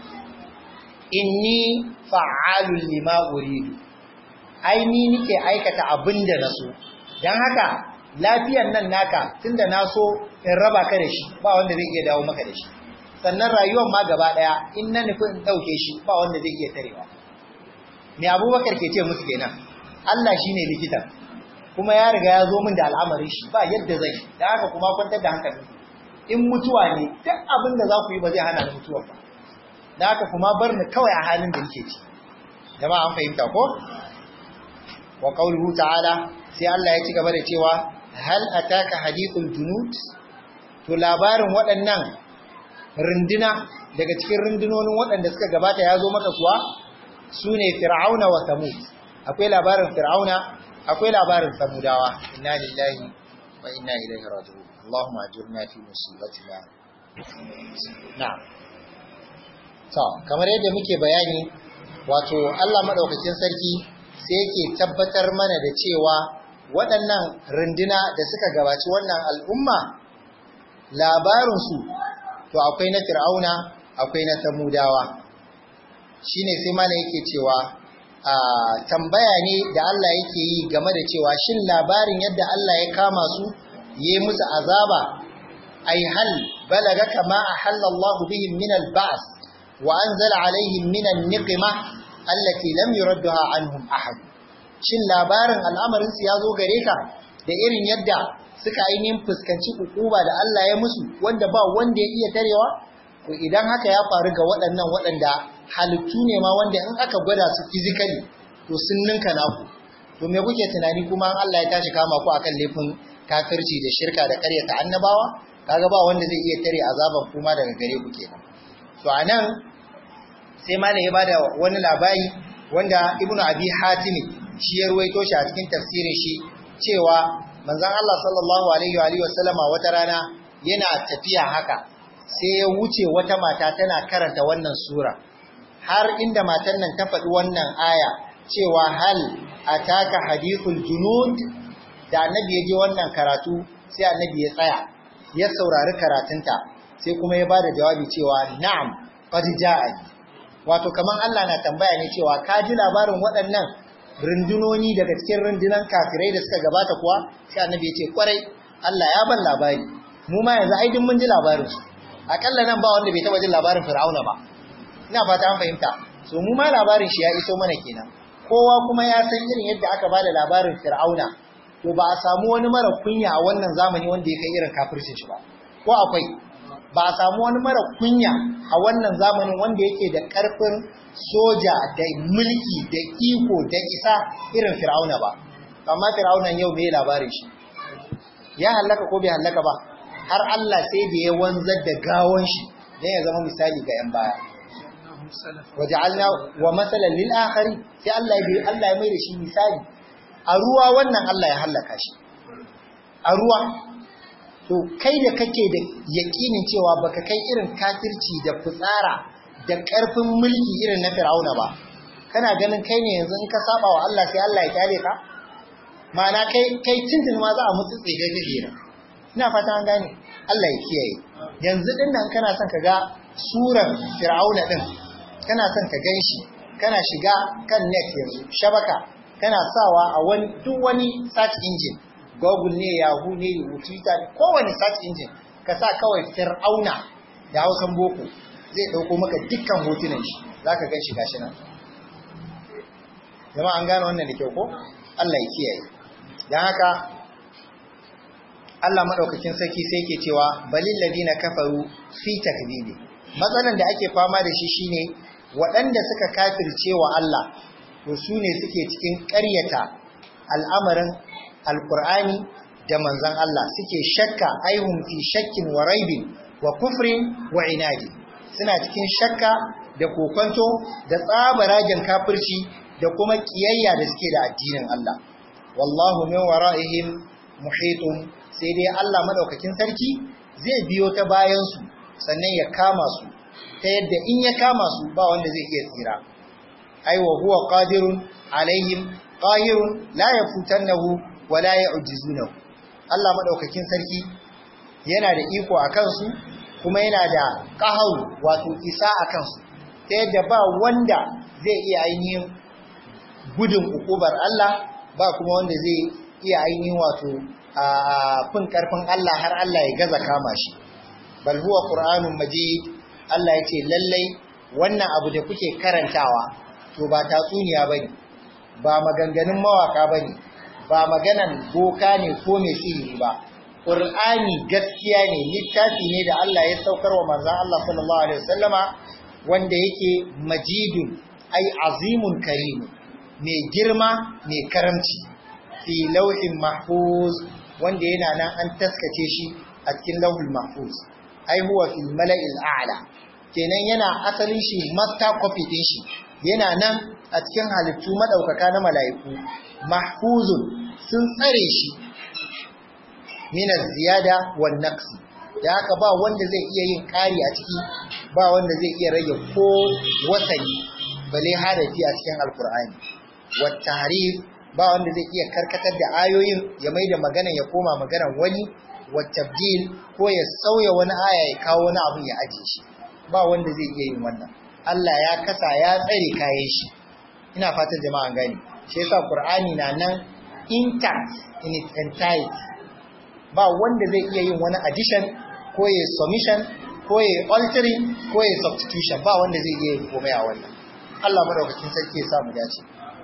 inni fa'alul lima uridu ai ni nike aikata abinda naso dan haka lafiyan nan naka tunda na so in raba ka da shi ba wanda zai iya dawo maka da shi sannan rayuwar ma gaba daya in na nufi in dauke shi ba wanda zai iya tarewa me abubakar ke ce musu kenan Allah shine likitan kuma ya riga ya zo min da al'amarin shi ba yadda zai da haka kuma kwantar da hankali in mutuwa ne duk abin da za ku yi ba zai hana ni mutuwa ba da haka kuma bar ni kawai a halin da nake ci jama'a an fahimta ko wa qawluhu ta'ala sai Allah ya ci gaba da cewa hal ataka hadithul junud to labarin waɗannan runduna daga cikin rundunonin waɗanda suka gabata ya zo maka kuwa sune fir'auna wa samud akwai labarin fir'auna akwai labarin samudawa inna lillahi wa inna ilaihi raji'un allahumma ajurna fi musibatina na'am to kamar yadda muke bayani wato Allah madaukakin sarki sai yake tabbatar mana da cewa waɗannan runduna da suka gabaci wannan al'umma labarinsu to akwai na fir'auna akwai na samudawa shine sai mana yake cewa a tambaya ne da Allah yake yi game da cewa shin labarin yadda Allah ya kama su yi musu azaba ay hal balaga kama ahalla Allah bihim min al-ba's wa anzala alaihim min an-niqma allati lam yuraddaha anhum ahad shin labarin al'amarin su yazo gare ka da irin yadda suka ainihin fuskanci ukuba da Allah ya musu wanda ba wanda ya iya tarewa to idan haka ya faru ga waɗannan waɗanda halittu ne ma wanda in aka gwada su physically to sun ninka naku to me kuke tunani kuma Allah ya tashi kama ku akan laifin kafirci da shirka da ƙaryata annabawa kaga ba wanda zai iya tare azaban kuma daga gare ku kenan to anan sai malam ya bada wani labari wanda ibnu abi hatim shi ya ruwaito shi a cikin tafsirin shi cewa manzon Allah sallallahu alaihi wa alihi wasallama wata rana yana tafiya haka sai ya wuce wata mata tana karanta wannan sura har inda matan nan ta faɗi wannan aya cewa hal ataka hadithul junud da annabi ya je wannan karatu sai annabi ya tsaya ya saurari karatunta sai kuma ya bada jawabi cewa na'am qad ja'a wato kaman Allah na tambaya ne cewa ka ji labarin waɗannan rundunoni daga cikin rundunan kafirai da suka gabata kuwa sai annabi ya ce kwarai Allah ya ban labari mu ma yanzu ai mun ji labarin su akalla nan ba wanda bai taba jin labarin Fir'auna ba ina fata an fahimta so mu ma labarin shi ya iso mana kenan kowa kuma ya san irin yadda aka bada labarin Fir'auna to ba a samu wani mara kunya a wannan zamani wanda ya kai irin kafircin shi ba ko akwai ba a samu wani mara kunya a wannan zamanin wanda yake da karfin soja da mulki da iko da isa irin Fir'auna ba amma Fir'aunan yau me labarin shi ya hallaka ko bai hallaka ba har Allah sai da ya wanzar da gawon shi dan ya zama misali ga yan baya waja'alna wa masalan lil akhari sai Allah ya Allah ya mai da shi misali a ruwa wannan Allah ya hallaka shi a ruwa to kai da kake da yakinin cewa baka kai irin kafirci da fitsara da karfin mulki irin na Fir'auna ba kana ganin kai ne yanzu in ka saba wa Allah sai Allah ya kyale ka ma'ana kai kai tuntun ma za a mutu tsigai kake ina fata an gane Allah ya kiyaye yanzu din nan kana son ka ga suran fir'auna din kana son ka gan shi kana shiga kan net yanzu shabaka kana sawa a wani duk wani search engine google ne yahoo ne twitter kowane search engine ka sa kawai fir'auna da hausan boko zai dauko maka dukkan hotunan shi zaka gan shi gashi nan jama'a an gane wannan da kyau ko Allah ya kiyaye dan haka Allah madaukakin sarki sai ke cewa balil ladina kafaru fi takdibi matsalan da ake fama da shi shine waɗanda suka kafirce wa Allah to su ne suke cikin ƙaryata al'amarin alkur'ani da manzon Allah suke shakka aihum fi shakkin wa raibin wa kufrin wa inadi suna cikin shakka da kokonto da tsabaragen kafirci da kuma kiyayya da suke da addinin Allah wallahu min wara'ihim muhitun sai dai Allah madaukakin sarki zai biyo ta bayan su sannan ya kama su ta yadda in ya kama su ba wanda zai iya tsira ai wa huwa qadirun alaihim qahirun la yafutannahu wa la yu'jizunahu Allah madaukakin sarki yana da iko akan su kuma yana da qaharu wato isa akan su ta yadda ba wanda zai iya ainihin gudun ukubar Allah ba kuma wanda zai iya ainihin wato a fin karfin Allah har Allah ya gaza kama shi bal huwa qur'anun majid Allah ya ce lallai wannan abu da kuke karantawa to ba tatsuniya bane ba maganganun mawaka bane ba maganan boka ne ko mai sihiri ba Qur'ani gaskiya ne littafi ne da Allah ya saukar wa manzon Allah sallallahu alaihi wasallama wanda yake majidun ai azimun karim mai girma mai karamci fi lauhin mahfuz wanda yana nan an taskace shi a cikin lauhul mahfuz ai huwa fil mala'il a'la kenan yana asalin shi master copy din shi yana nan a cikin halittu madaukaka na mala'iku mahfuzun sun tsare shi min ziyada wan naqsi da haka ba wanda zai iya yin ƙari a ciki ba wanda zai iya rage ko wasani bale harafi a cikin alkur'ani wa tahrif ba wanda zai iya karkatar da ayoyin ya maida magana ya koma maganar wani wa tabdil ko ya sauya wani aya ya kawo wani abu ya aje shi ba wanda zai iya yin wannan Allah ya kasa ya tsare kayan shi ina fatan jama'a gani shi yasa qur'ani na nan intact in its entirety ba wanda zai iya yin wani addition ko ya submission ko ya altering ko ya substitution ba wanda zai iya yin komai a wannan Allah madaukakin sarki ya sa mu dace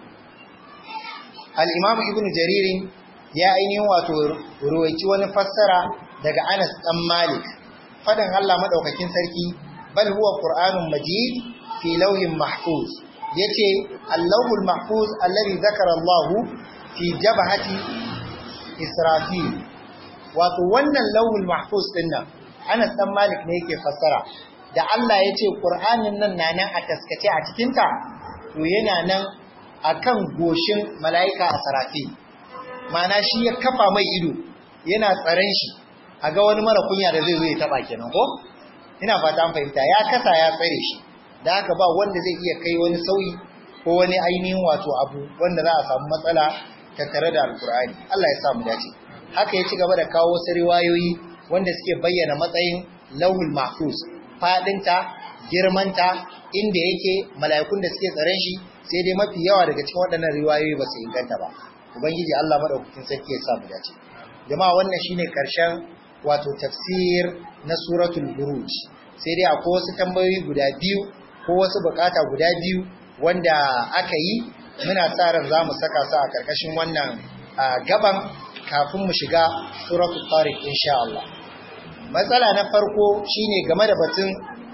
al-Imam Ibn Jarir ya ainihin wato ruwaici wani fassara daga Anas dan Malik fadan Allah madaukakin sarki bal huwa Qur'anun Majid fi lawhin mahfuz yace al-lawhul mahfuz alladhi zakara Allah fi jabhati Israfil wato wannan lawhul mahfuz din nan Anas dan Malik ne yake fassara da Allah ya ce Qur'anin nan na nan a taskace a cikin ta to yana nan akan goshin mala'ika a sarafi mana shi ya kafa mai ido yana tsaron shi a ga wani mara kunya da zai zo ya taba kenan ko ina fata an fahimta ya kasa ya tsare shi da haka ba wanda zai iya kai wani sauyi ko wani ainihin wato abu wanda za a samu matsala tattare da alkur'ani Allah ya samu dace haka ya ci gaba da kawo wasu riwayoyi wanda suke bayyana matsayin lauhul mahfuz fadinta girmanta inda yake mala'ikun da suke tsaren shi sai dai mafi yawa daga cikin waɗannan riwayoyi ba su inganta ba ubangiji Allah madaukakin sarki ya samu dace jama'a wannan shine karshen wato tafsir na suratul buruj sai dai akwai wasu tambayoyi guda biyu ko wasu bukata guda biyu wanda aka yi muna sa ran za mu saka su a karkashin wannan gaban kafin mu shiga suratul tariq insha Allah matsala na farko shine game da batun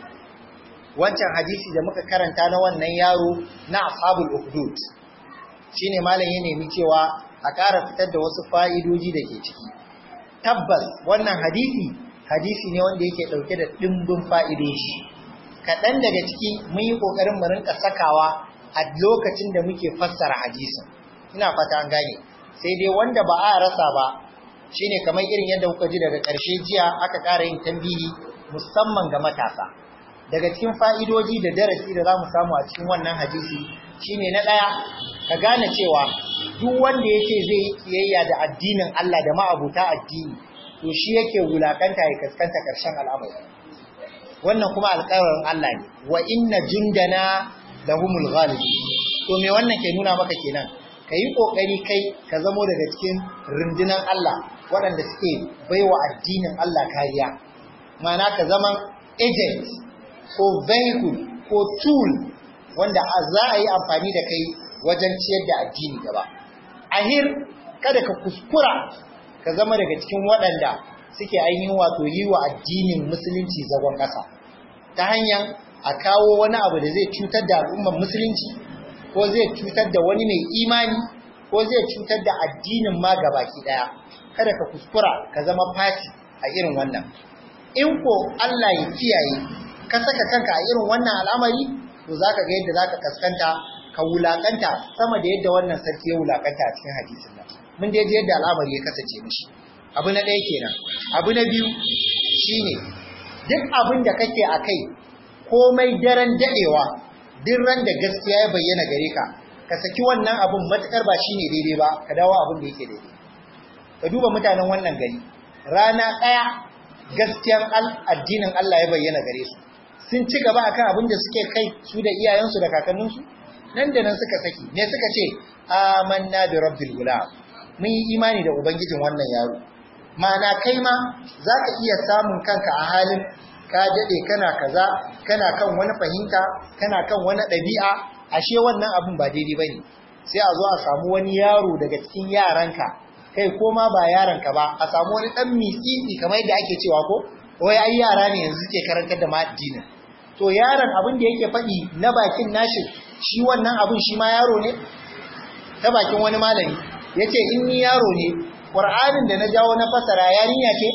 wancan hadisi da muka karanta na wannan yaro na ashabul ukhdud shine malam ya nemi cewa a ƙara fitar da wasu fa'idoji da ke ciki tabbas wannan hadisi hadisi ne wanda yake ɗauke da ɗimbin fa'idoji kaɗan daga ciki mun yi ƙoƙarin mu rinka sakawa a lokacin da muke fassara hadisin ina fata an gane sai dai wanda ba a rasa ba shine kamar irin yadda kuka ji daga ƙarshe jiya aka ƙara yin tambihi musamman ga matasa daga cikin fa'idoji da darasi da za mu samu a cikin wannan hadisi shine na ɗaya ka gane cewa duk wanda yake zai yi kiyayya da addinin Allah da ma'abuta addini to shi yake wulakanta ya kaskanta ƙarshen al'amari wannan kuma alƙawarin Allah ne wa inna jundana lahumul ghalib to me wannan ke nuna maka kenan ka yi ƙoƙari kai ka zamo daga cikin rundunar Allah waɗanda suke baiwa addinin Allah kariya ma'ana ka zama agent ko vehicle ko tool wanda za a yi amfani da kai wajen ciyar da addini gaba ahir kada ka kuskura ka zama daga cikin waɗanda suke ainihin wato yi wa addinin musulunci zagon ƙasa ta hanyar a kawo wani abu da zai cutar da al'ummar musulunci ko zai cutar da wani mai imani ko zai cutar da addinin ma gabaki ɗaya kada ka kuskura ka zama fati a irin wannan in ko Allah ya kiyaye ka saka kanka a irin wannan al'amari to zaka ga yadda zaka kaskanta ka wulakanta sama da yadda wannan sarki ya wulakanta a cikin hadisin nan mun dai ji yadda al'amari ya kasance mishi abu na ɗaya kenan abu na biyu shine duk abin da kake a kai komai daren daɗewa duk ran da gaskiya ya bayyana gare ka ka saki wannan abin matukar ba shine daidai ba ka dawo abin da yake daidai ka duba mutanen wannan gari rana ɗaya gaskiyar addinin Allah ya bayyana gare su sun ci gaba akan abin da suke kai su da iyayensu da kakanninsu nan da nan suka saki ne suka ce amanna bi rabbil gulam mun yi imani da ubangijin wannan yaro ma'ana kai ma zaka iya samun kanka a halin ka dade kana kaza kana kan wani fahimta kana kan wani ɗabi'a ashe wannan abin ba daidai bane sai a zo a samu wani yaro daga cikin yaranka kai ko ma ba yaranka ba a samu wani dan misisi kamar yadda ake cewa ko wai ai yara ne yanzu suke karantar da ma addinin to yaron abin da yake faɗi na bakin nashi shi wannan abin shi ma yaro ne ta bakin wani malami yace in ni yaro ne qur'anin da na jawo na fasara yarinya ce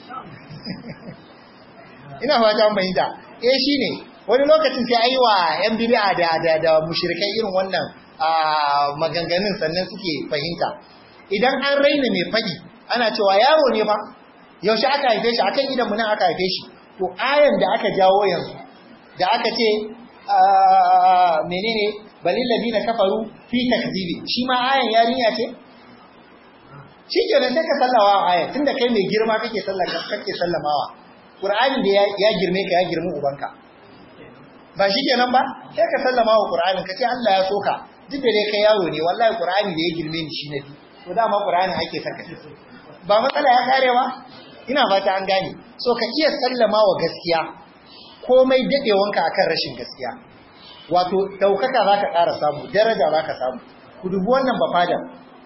ina fata an bayyana eh shine wani lokacin sai ayi wa yan bid'a da da da mushrikai irin wannan maganganun sannan suke fahimta idan an raina mai fadi ana cewa yaro ne fa yaushe aka haife shi akan idan mun aka haife shi to ayan da aka jawo yanzu da aka ce menene balil ladina kafaru fi takzibi shi ma ayan yarinya ce shi kenan sai ka sallawa ayan tunda kai mai girma kake sallaka kake sallamawa qur'ani da ya girme ka ya girme ubanka ba shi kenan ba sai ka sallama wa qur'anin ka ce Allah ya soka duk da dai kai yaro ne wallahi qur'ani da ya girme ni shi nabi to dama qur'ani ake saka ba matsala ya karewa ina fata an gane so ka iya sallama wa gaskiya komai dadewanka akan rashin gaskiya wato daukaka zaka ƙara samu daraja zaka samu ku dubi wannan bafadan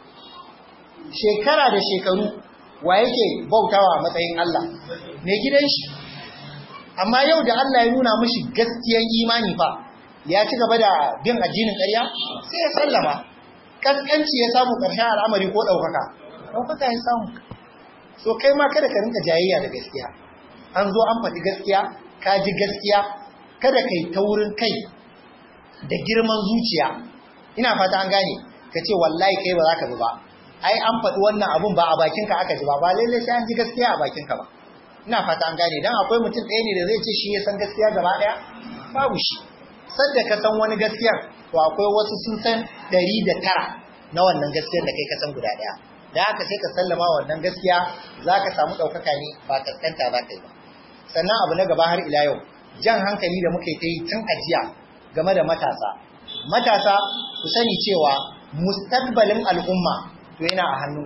shekara da shekaru wa yake bautawa a matsayin Allah mai gidan shi amma yau da Allah ya nuna mishi gaskiyan imani fa ya ci gaba da bin addinin ƙarya sai ya sallama kaskanci ya samu ƙarshen al'amari ko ɗaukaka ɗaukaka ya samu so kai ma kada ka rinka jayayya da gaskiya an zo an faɗi gaskiya ka ji gaskiya kada kai taurin kai da girman zuciya ina fata an gane ka ce wallahi kai ba za ka bi ba ai an faɗi wannan abun ba a bakinka aka ji ba ba lalle sai an ji gaskiya a bakinka ba ina fata an gane dan akwai mutum ɗaya ne da zai ce shi ya san gaskiya gaba ɗaya babu shi sadda ka san wani gaskiyar to akwai wasu sun san ɗari da tara na wannan gaskiyar da kai ka san guda ɗaya da haka sai ka sallama wannan gaskiya za ka samu ɗaukaka ne ba kaskanta za ka yi ba sannan abu na gaba har ila yau jan hankali da muka yi ta yi tun ajiya game da matasa matasa ku sani cewa mustaqbalin al'umma to yana a hannun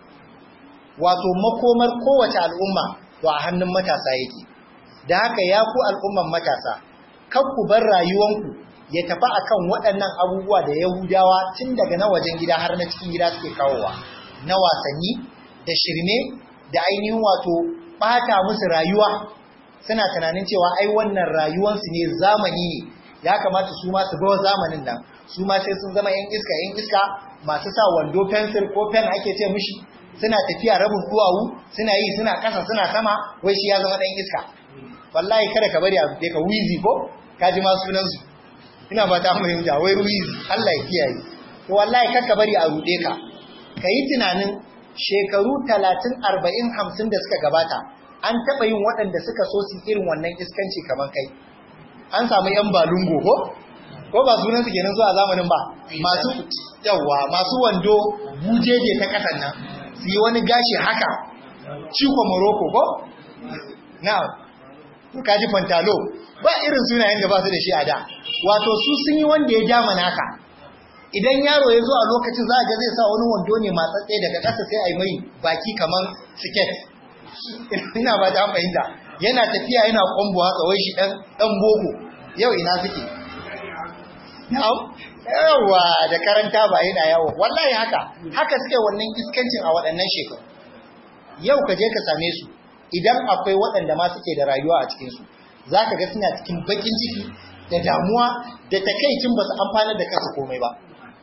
wato makomar kowace al'umma to a hannun matasa yake da haka ya ku al'umman matasa kan ku bar rayuwanku ya tafi akan waɗannan abubuwa da yahudawa tun daga na wajen gida har na cikin gida suke kawowa na wasanni da shirme da ainihin wato ɓata musu rayuwa suna tunanin cewa ai wannan rayuwansu ne zamani ne ya kamata su ma su bawa zamanin nan su ma sai sun zama yan iska yan iska masu sa wando fensir ko pen ake ce mishi suna tafiya rabin duwawu suna yi suna kasa suna sama wai shi ya zama dan iska wallahi kada ka bari a rufe ka wizi ko ka ji ma sunan su ina ba ta fahimta wai wizi Allah ya kiyaye to wallahi kar ka bari a rude ka ka yi tunanin shekaru talatin arba'in hamsin da suka gabata an taɓa yin waɗanda suka so su irin wannan iskanci kamar kai an samu yan balungo ko ko ba sunan su kenan zuwa zamanin ba masu yawa masu wando bujeje ta kasan nan su yi wani gashi haka ciko morocco ko na to kaji pantalo ba irin sunayen da ba su da shi a da wato su sun yi wanda ya ja naka idan yaro ya zo a lokacin za a ga zai sa wani wando ne matsatse daga ƙasa sai a yi mai baki kamar siket ina ba ta fahimta yana tafiya yana kwambo haka wai shi dan dan boko yau ina suke na'am yawa da karanta ba yana yawo wallahi haka haka suke wannan iskancin a waɗannan shekaru yau ka je ka same su idan akwai waɗanda ma suke da rayuwa a cikin su zaka ga suna cikin bakin ciki da damuwa da takaicin ba su amfana da kansu komai ba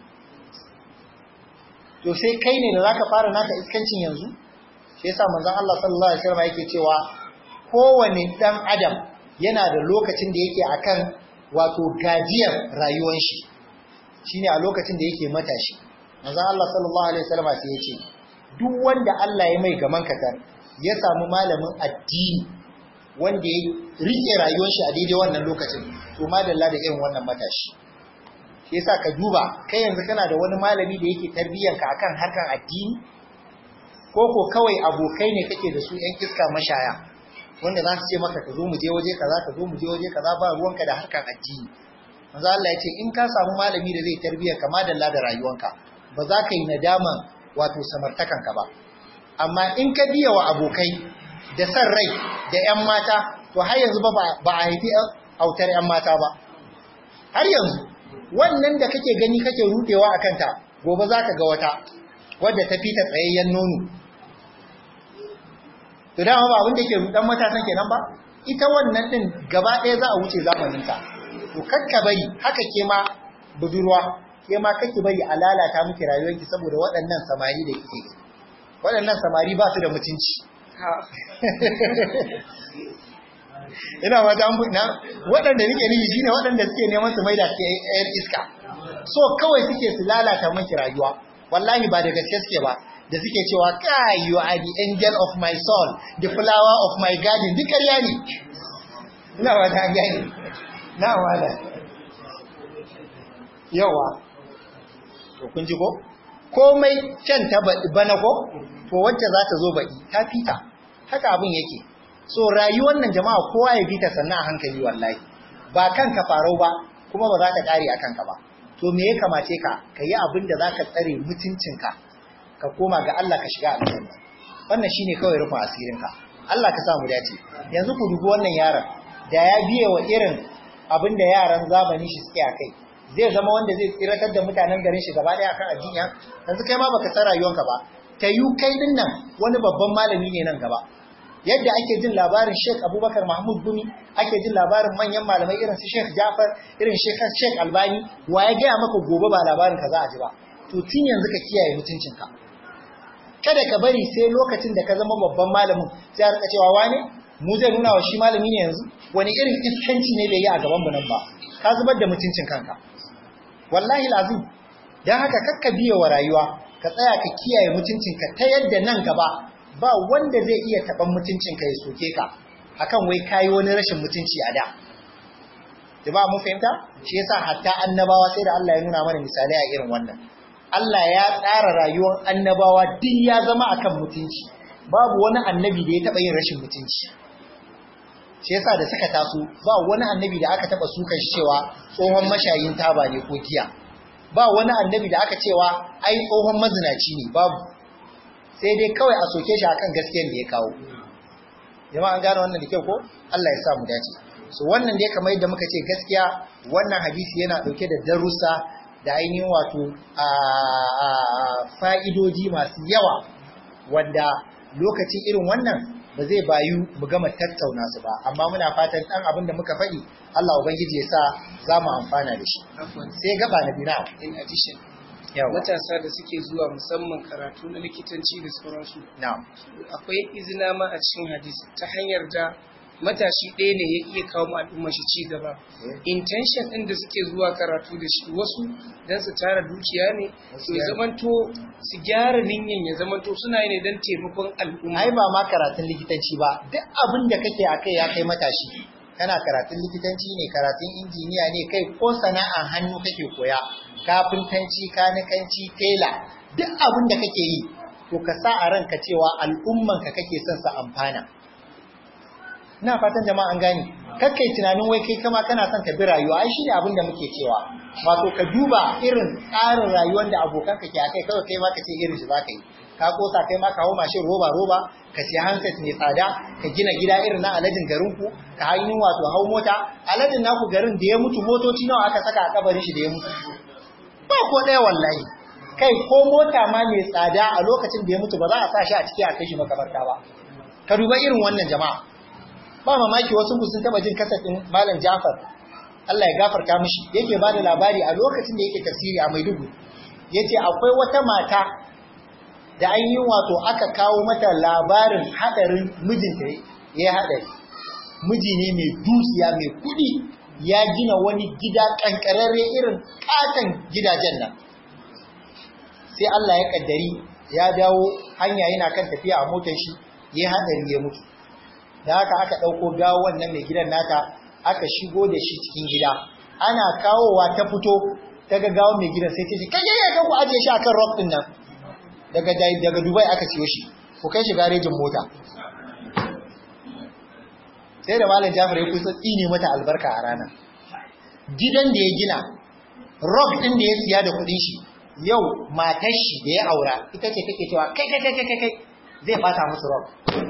to sai kai ne da zaka fara naka iskancin yanzu shi yasa manzon Allah sallallahu alaihi wasallam yake cewa kowane dan adam yana da lokacin da yake akan wato gajiyar rayuwar shi shine a lokacin da yake matashi manzon Allah sallallahu alaihi wasallam sai ya ce duk wanda Allah ya mai gaman katar ya samu malamin addini wanda ya rike rayuwar shi a daidai wannan lokacin to madalla da irin wannan matashi shi yasa ka duba kai yanzu kana da wani malami da yake tarbiyyanka akan harkan addini ko ko kawai abokai ne kake da su yan iska mashaya wanda za su ce maka ka zo mu je waje kaza ka zo mu je waje kaza ba ruwanka da harkar addini manzo Allah ya ce in ka samu malami da zai tarbiyyar ka madalla da rayuwanka ba za ka yi nadaman wato samartakan ka ba amma in ka biya wa abokai da san rai da yan mata to har yanzu ba ba a haifi autar yan mata ba har yanzu wannan da kake gani kake rudewa akan ta gobe za ka ga wata wadda ta fita tsayayyen nono to dama ba abin da ke rudan matasan kenan ba ita wannan din gaba ɗaya za a wuce zamaninta to kakka bari haka ke ma budurwa ke ma kake bari a lalata miki rayuwarki saboda waɗannan samari da kike waɗannan samari ba su da mutunci ina wata an na waɗanda nake nufi shine waɗanda suke neman su maida su ƴan iska so kawai suke su lalata miki rayuwa wallahi ba da gaske suke ba da suke cewa kai you are the angel of my soul the flower of my garden duk ƙarya ne ina wata an gani na wala yawa to kun ji ko komai can ta bana ko to wacce za ta zo baɗi ta fita haka abin yake so rayuwar nan jama'a kowa ya bi ta sannan a hankali wallahi ba kanka farau ba kuma ba za ka kare a kanka ba to me ya kamace ka ka yi abin da za ka tsare mutuncinka ka koma ga Allah ka shiga aljanna wannan shine kawai rufin asirinka Allah ka sa mu dace yanzu ku dubi wannan yaron da ya biye wa irin abin da yaran zamani shi suke a kai zai zama wanda zai tsiratar da mutanen garin shi gaba daya akan addini yanzu kai ma baka san rayuwanka ba ta yi kai din nan wani babban malami ne nan gaba yadda ake jin labarin Sheikh Abubakar Mahmud Gumi ake jin labarin manyan malamai irin su Sheikh Jafar irin Sheikh Sheikh Albani wa ya gaya maka gobe ba labarin ka za a ji ba to tun yanzu ka kiyaye mutuncinka kada ka bari sai lokacin da ka zama babban malamin sai a cewa wane mu zai nuna wa shi malami ne yanzu wani irin iskanci ne bai yi a gaban mu nan ba ka zubar da mutuncin kanka wallahi lazim dan haka kakka biye wa rayuwa ka tsaya ka kiyaye mutuncinka ta yadda nan gaba ba wanda zai iya taban mutuncinka ya soke ka akan wai kayi wani rashin mutunci a da jama'a mun fahimta shi yasa hatta annabawa sai da Allah ya nuna mana misalai a irin wannan Allah ya tsara rayuwar annabawa duk ya zama akan mutunci babu wani annabi da ya taba yin rashin mutunci shi yasa da suka taso ba wani annabi da aka taba sukan shi cewa tsohon mashayin taba ne ko giya ba wani annabi da aka cewa ai tsohon mazinaci ne babu sai dai kawai a soke shi akan gaskiyar da ya kawo jama'a an gane wannan da kyau ko Allah ya sa mu dace so wannan dai kamar yadda muka ce gaskiya wannan hadisi yana dauke da darussa da ainihin wato a fa'idoji masu yawa wanda lokacin irin wannan ba zai bayu mu gama tattauna su ba amma muna fatan dan abin da muka faɗi Allah ubangiji ya sa za mu amfana da shi sai gaba na bina
in addition matasa da suke zuwa musamman karatu na likitanci da sauransu
na'am
akwai izina ma a cikin hadisi ta hanyar da matashi ɗaya ne ya iya kawo mu al'umma shi ci gaba intention ɗin da suke zuwa karatu da shi wasu don su tara dukiya ne ya zamanto su gyara ninyan ya zamanto suna yi ne don taimakon al'umma
ai ba ma karatun likitanci ba duk abin da kake a kai ya kai matashi kana karatun likitanci ne karatun injiniya ne kai ko sana'an hannu kake koya kafintanci kanikanci tela duk abin da kake yi to ka sa a ranka cewa al'ummanka kake son sa amfana ina fatan jama'a an gane kakkai tunanin wai kai kama kana son ka bi rayuwa ai shine abin da muke cewa wato ka duba irin tsarin rayuwar da abokan ka ke akai kawai kai ma ka ce irin shi zaka yi ka kosa kai ma ka hau mashin roba roba ka siya handset mai tsada ka gina gida irin na alajin garin ku ka hanyar wato hau mota alajin naku garin da ya mutu motoci nawa aka saka a kabarin shi da ya mutu ba ko ɗaya wallahi kai ko mota ma mai tsada a lokacin da ya mutu ba za a sa shi a ciki a kai shi makabarta ba ka duba irin wannan jama'a ba mamaki wasu ku sun taba jin kasafin malam Jafar Allah ya gafarta mishi yake bada labari a lokacin da yake tafsiri a Maiduguri yace akwai wata mata da ainihin wato aka kawo mata labarin hadarin mijinta ya hadari miji ne mai dukiya mai kudi ya gina wani gida kankararre irin katon gidajen nan sai Allah ya kaddari ya dawo hanya yana kan tafiya a motar shi ya hadari ya mutu da haka aka ɗauko gawo wannan mai gidan nata aka shigo da shi cikin gida ana kawowa ta fito ta ga gawo mai gidan sai ta ce kai ya ku ajiye shi akan rock din nan daga daga Dubai aka siyo shi ku kai shi garejin mota sai da malam Jafar ya kusa tsine mata albarka a rana gidan da ya gina rock din da ya siya da kuɗin shi yau matar shi da ya aura ita ce take cewa kai kai kai kai kai zai bata musu rock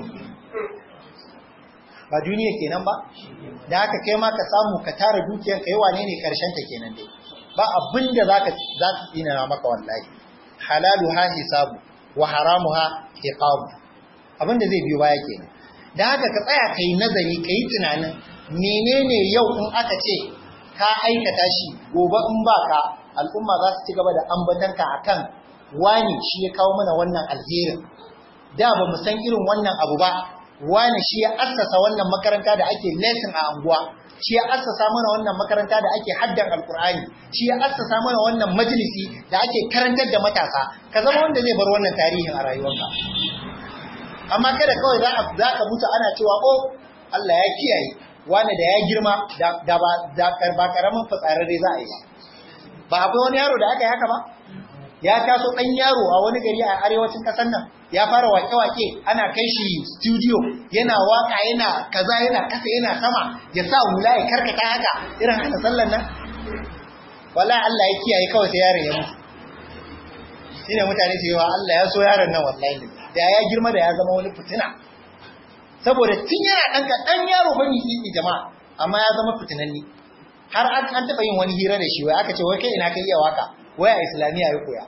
ba duniya kenan ba da haka kai ma ka samu ka tara dukiyar kai wane ne karshen ta kenan dai ba abin da zaka za su tsina maka wallahi halaluha hisabu wa haramuha iqabu abinda zai biyo baya kenan dan haka ka tsaya kai nazari kai tunanin menene yau in aka ce ka aikata shi gobe in baka al'umma za su ci gaba da ambatanka akan wani shi ya kawo mana wannan alherin da ba mu san irin wannan abu ba wani shi ya assasa wannan makaranta da ake lesson a anguwa shi ya assasa mana wannan makaranta da ake haddan alkur'ani shi ya assasa mana wannan majalisi da ake karantar da matasa ka zama wanda zai bar wannan tarihin a rayuwarka amma kada kawai za ka mutu ana cewa oh Allah ya kiyaye wani da ya girma da ba karamin fitsararre za a yi ba ba akwai wani yaro da aka yi haka ba ya taso ɗan yaro a wani gari a arewacin ƙasar nan ya fara wake-wake ana kai shi studio yana waka yana kaza yana kasa yana sama ya sa hula ya karkata haka irin hana sallan nan wallahi Allah ya kiyaye kawai sai yaron ya mutu shine mutane su yi wa Allah ya so yaron nan wallahi da ya girma da ya zama wani fitina saboda tun yana ɗan ɗan yaro bane tsitsi jama'a amma ya zama fitinanni har an taɓa yin wani hira da shi wai aka ce wai kai ina kai iya waka wai a islamiyya ya koya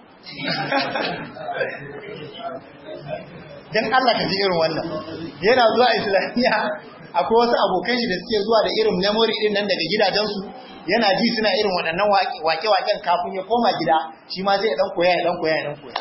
dan Allah ka ji irin wannan yana zuwa islamiyya akwai wasu abokan shi da suke zuwa da irin memory din nan daga gidajensu yana ji suna irin waɗannan wake-waken kafin ya koma gida shi ma zai dan koya ya dan koya ya dan koya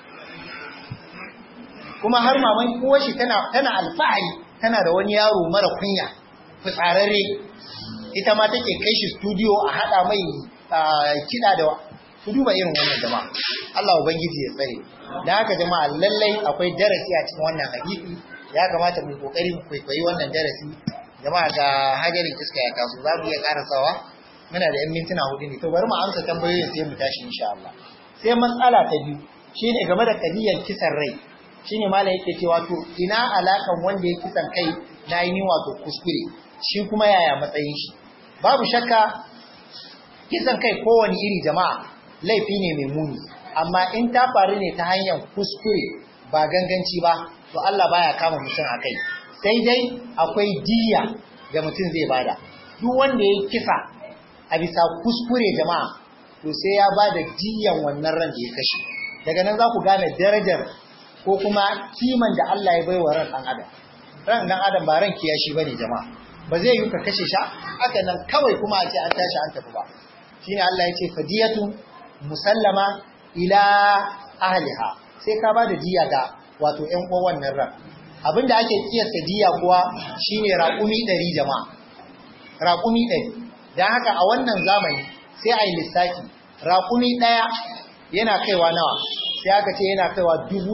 kuma har maman uwar shi tana tana alfahari tana da wani yaro mara kunya fitsararre ita ma take kai shi studio a hada mai kiɗa da ku duba irin wannan jama'a Allah ubangiji ya tsare da haka jama'a lallai akwai darasi a cikin wannan hadisi ya kamata mu kokari mu kwaikwayi wannan darasi jama'a ga hajarin iska ya taso za mu iya karasawa muna da yan mintuna hudu ne to bari mu amsa tambayoyin sai mu tashi insha Allah sai matsala ta biyu shine game da kadiyar kisan rai shine malai yake cewa to ina alakan wanda ya kisan kai na yi wato kuskure shi kuma yaya matsayin shi babu shakka kisan kai kowane iri jama'a laifi ne mai muni amma in ta faru ne ta hanyar kuskure ba ganganci ba to Allah baya kama mutum a kai sai dai akwai diya da mutum zai bada duk wanda ya kisa a bisa kuskure jama'a to sai ya bada diyan wannan ran da ya kashe daga nan za ku gane darajar ko kuma kiman da Allah ya baiwa ran dan adam ran dan adam ba ran kiyashi bane jama'a ba zai yi ka kashe shi haka nan kawai kuma a ce an tashi an tafi ba shine Allah ya ce fadiyatu musallama ila ahliha sai ka bada diya ga wato ƴan uwan wannan ran abinda ake kiyasta diya kuwa shine raƙumi 100 jama'a raƙumi 100 dan haka a wannan zamani sai ai lissafi raƙumi ɗaya yana kaiwa nawa sai aka ce yana kaiwa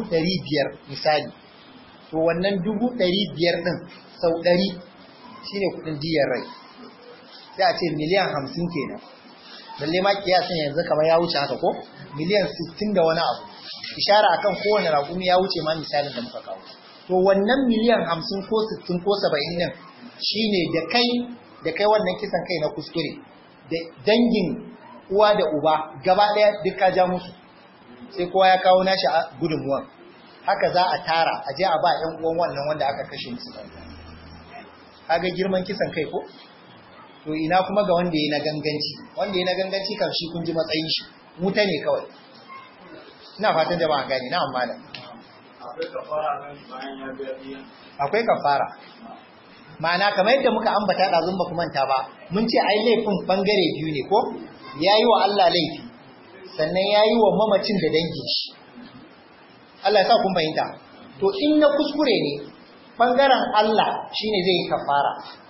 500 misali to wannan 500 din sau 100 shine kudin diyar rai sai a ce miliyan 50 kenan lalle ma kiyasin yanzu kamar ya wuce haka ko miliyan 60 da wani abu ishara akan kowane raƙumi ya wuce ma misalin da muka kawo to wannan miliyan 50 ko 60 ko 70 din shine da kai da kai wannan kisan kai na kuskure da dangin uwa da uba gaba daya duk ka ja musu sai kowa ya kawo nashi gudunmuwan haka za a tara a je a ba ƴan uwan wannan wanda aka kashe musu kaga girman kisan kai ko to ina kuma ga wanda ya na ganganci wanda ya na ganganci kan shi kun ji matsayin shi muta ne kawai ina fatan jama'a gani na amma da akwai kafara ma'ana kamar yadda muka ambata da zumba kuma manta ba mun ce ai laifin bangare biyu ne ko yayi wa Allah laifi sannan yayi wa mamacin da dangin shi Allah ya sa kun fahimta to in na kuskure ne bangaren Allah shine zai yi kafara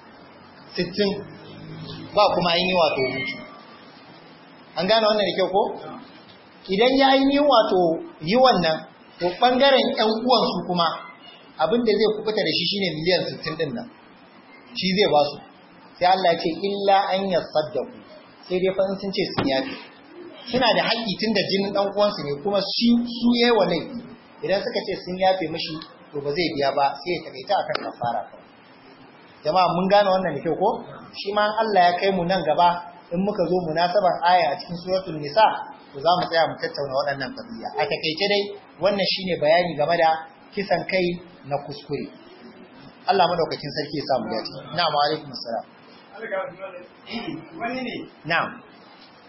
60 ba kuma yin yi wato hutu an gane wannan da kyau ko idan ya yi wato yi wannan to bangaren ƴan uwansu kuma abinda zai kubuta da shi shine miliyan 60 din nan shi zai ba su sai Allah ya ce illa an yasaddaku sai dai fa sun ce sun yafi suna da haƙƙi tun da jinin ɗan uwansu ne kuma su yayi wa laifi idan suka ce sun yafe mishi to ba zai biya ba sai ya takaita akan kafara kawai jama'a mun gane wannan da kyau ko shi ma Allah ya kai mu nan gaba in muka zo munasabar aya a cikin suratul nisa to za mu tsaya mu tattauna waɗannan qadiya a takeice dai wannan shine bayani game da kisan kai na kuskure Allah madaukakin sarki ya sa mu dace na'am wa alaikum assalam wani ne na'am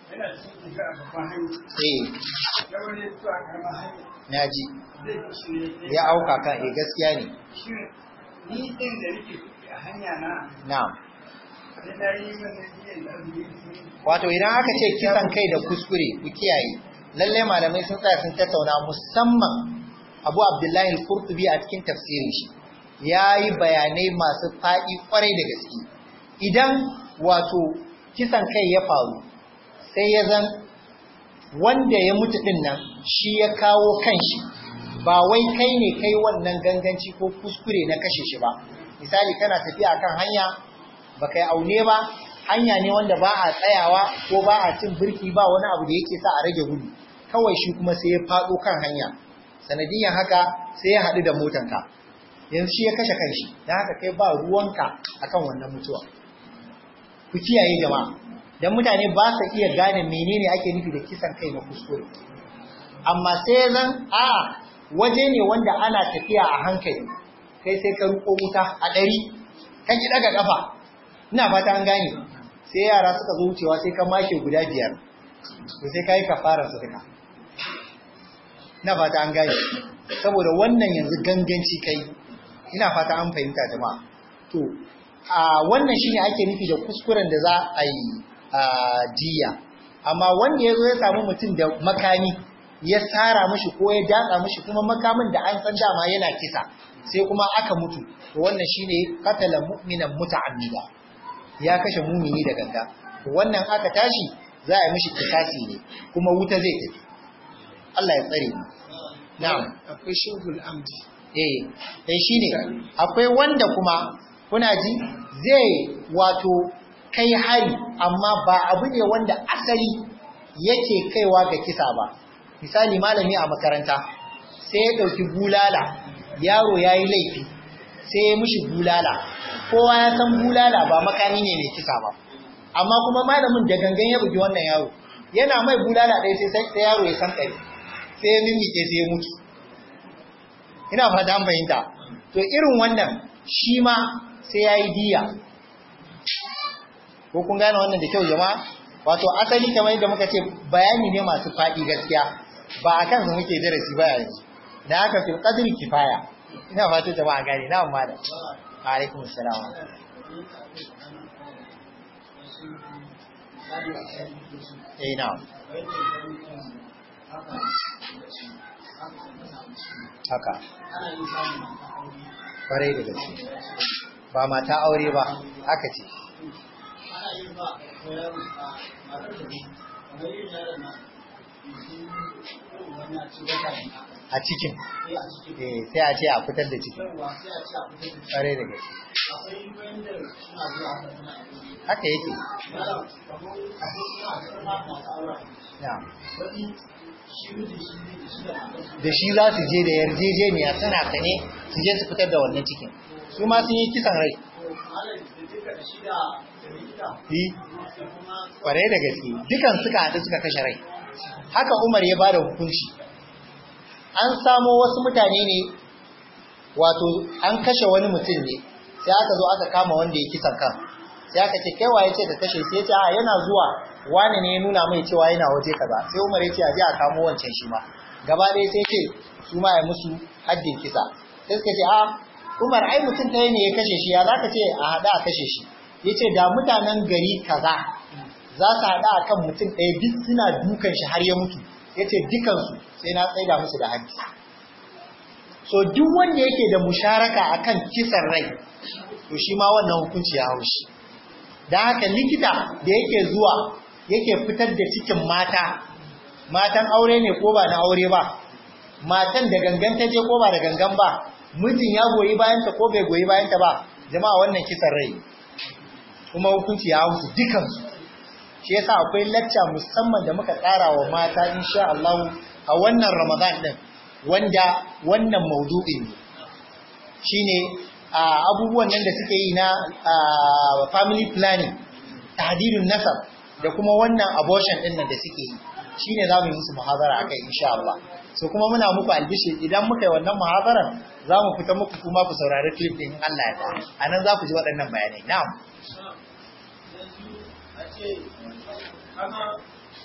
yana cikin tafiya a babban hanya
eh
ya wani ya fito a karamar hanya
na ji
zai fi shi ne
ya auka kan eh gaskiya ne
shi ni ɗin da nake tuki a hanya na
na'am
sai na yi wannan biyan da azumi
wato idan aka ce kisan kai da kuskure ku kiyaye lalle malamai sun tsaya sun tattauna musamman Abu Abdullahi al-Qurtubi a cikin tafsirin shi yayi bayanai masu faɗi kwarai da gaske idan wato kisan kai ya faru sai ya zan wanda ya mutu din nan shi ya kawo kanshi ba wai kai ne kai wannan ganganci ko kuskure na kashe shi ba misali kana tafiya kan hanya ba kai aune ba hanya ne wanda ba a tsayawa ko ba a cin birki ba wani abu da yake sa a rage gudu kawai shi kuma sai ya faɗo kan hanya sanadiyan haka sai ya haɗu da motanka yanzu shi ya kashe kanshi don haka kai ba ruwanka akan wannan mutuwa ku kiyaye jama'a dan mutane ba su iya gane menene ake nufi da kisan kai na kuskure amma sai zan a waje ne wanda ana tafiya a hankali kai sai ka ruko wuta a ɗari ka ki daga kafa ina fata an gane sai yara suka zo wucewa sai ka make guda biyar to sai kai kafara su duka ina fata an gane saboda wannan yanzu ganganci kai ina fata an fahimta jama'a to a wannan shine ake nufi da kuskuren da za a yi a diya amma wanda ya zo ya samu mutum da makami ya tsara mishi ko ya datsa mishi kuma makamin da an san dama yana kisa sai kuma aka mutu to wannan shine qatala mu'minan muta'ammida ya kashe mumini da ganga to wannan aka tashi za a yi mishi kisasi ne kuma wuta zai tafi Allah ya tsare mu na'am
akwai shugul amdi
eh dai shine akwai wanda kuma kuna ji zai wato kai hari amma ba abu ne wanda asali yake kaiwa ga kisa ba misali malami a makaranta sai ya dauki bulala yaro yayi laifi sai ya mishi bulala kowa ya san bulala ba makami ne mai kisa ba amma kuma malamin da gangan ya bugi wannan yaro yana mai bulala ɗaya sai sai yaro ya san ɗari sai ya mimike sai ya mutu ina fata an fahimta to irin wannan shi ma sai ya yi diya ko kun gane wannan da kyau jama'a wato asali kamar yadda muka ce bayani ne masu faɗi gaskiya ba a kansu muke darasi ba yanzu da haka fil qadri kifaya ina fata jama'a gane na amma da alaikum assalam eh na haka kwarai da gaske ba mata aure ba haka ce a cikin eh sai a ce a fitar da cikin kwarai da gaske haka yake na'am da shi za su je da yarjejeniya suna sane su je su fitar da wannan cikin su ma sun yi kisan rai yi kwarai da gaske dukan suka haɗu suka kashe rai haka umar ya ba da hukunci an samo wasu mutane ne wato an kashe wani mutum ne sai aka zo aka kama wanda ya kisan kan sai aka ce kai waye ce ka kashe sai ya ce a yana zuwa wani ne ya nuna mai cewa yana waje kaza sai Umar ya ce a je a kamo wancan shi ma gaba ɗaya sai ce su ma ya musu haddin kisa sai suka ce a Umar ai mutum ɗaya ne ya kashe shi ya zaka ce a haɗa a kashe shi ya ce da mutanen gari kaza za su haɗa a kan mutum ɗaya duk suna dukan shi har ya mutu ya ce dukansu sai na tsaida musu da haddi so duk wanda yake da musharaka akan kisan rai to shi ma wannan hukunci ya haushi da haka likita da yake zuwa yake fitar da cikin mata matan aure ne ko ba na aure ba matan da gangan ta je ko ba da gangan ba mijin ya goyi bayanta ko bai goyi bayanta ba jama'a wannan kisan rai kuma hukunci ya hausu dukansu shi yasa akwai lacca musamman da muka tsara wa mata insha Allah a wannan Ramadan din wanda wannan maudu'in ne shine abubuwan nan da suke yi na family planning tahdidun nasab da kuma wannan abortion din nan da suke yi shine zamu yi musu muhazara akai insha Allah so kuma muna muku albishi idan muka yi wannan muhazaran zamu fita muku kuma ku saurari clip din Allah ya ta anan za ku ji waɗannan bayanai na'am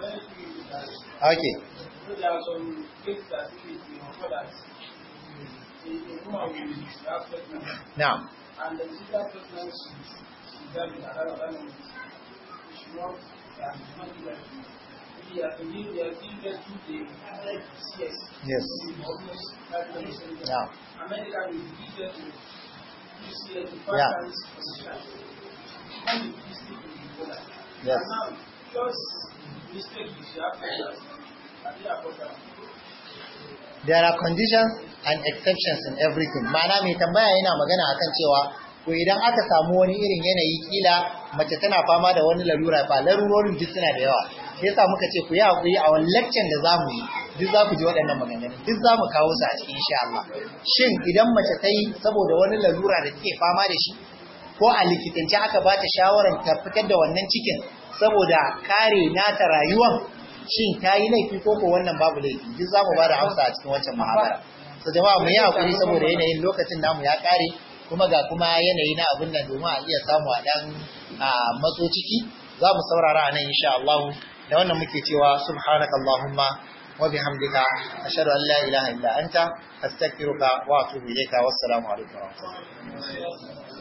Okay.
There are some cases that if you know that a woman will have pregnant
Now,
and the sister pregnant she's she's having another animal. She not and not do that. We are thinking we are still getting the CS.
yes.
Almost five percent.
Now,
America will give them to UCS to
Yeah.
times position. When you listen to the border.
Yes.
And now, just mistake is you have to and they are important.
there are conditions and exceptions in everything. Ma'ana mai tambaya yana magana akan cewa to idan aka samu wani irin yanayi kila mace tana fama da wani larura fa larurorin duk suna da yawa. Sai yasa muka ce ku yi hakuri a wani lecture da zamu yi duk za ku ji waɗannan maganganun duk za mu kawo su a cikin insha Allah. Shin idan mace ta yi saboda wani larura da take fama da shi ko a likitance aka ba ta shawarar ta fitar da wannan cikin saboda kare nata rayuwan shin ta yi laifi ko ko wannan babu laifi duk za mu ba da amsa a cikin wancan muhabara so jama'a mu yi hakuri saboda yanayin lokacin namu ya kare kuma ga kuma yanayi na abin nan domin a iya samu a dan a matso ciki za mu saurara a nan insha Allah da wannan muke cewa subhanakallahumma wa bihamdika ashhadu an la ilaha illa anta astaghfiruka wa atubu ilayka wassalamu alaikum wa rahmatullahi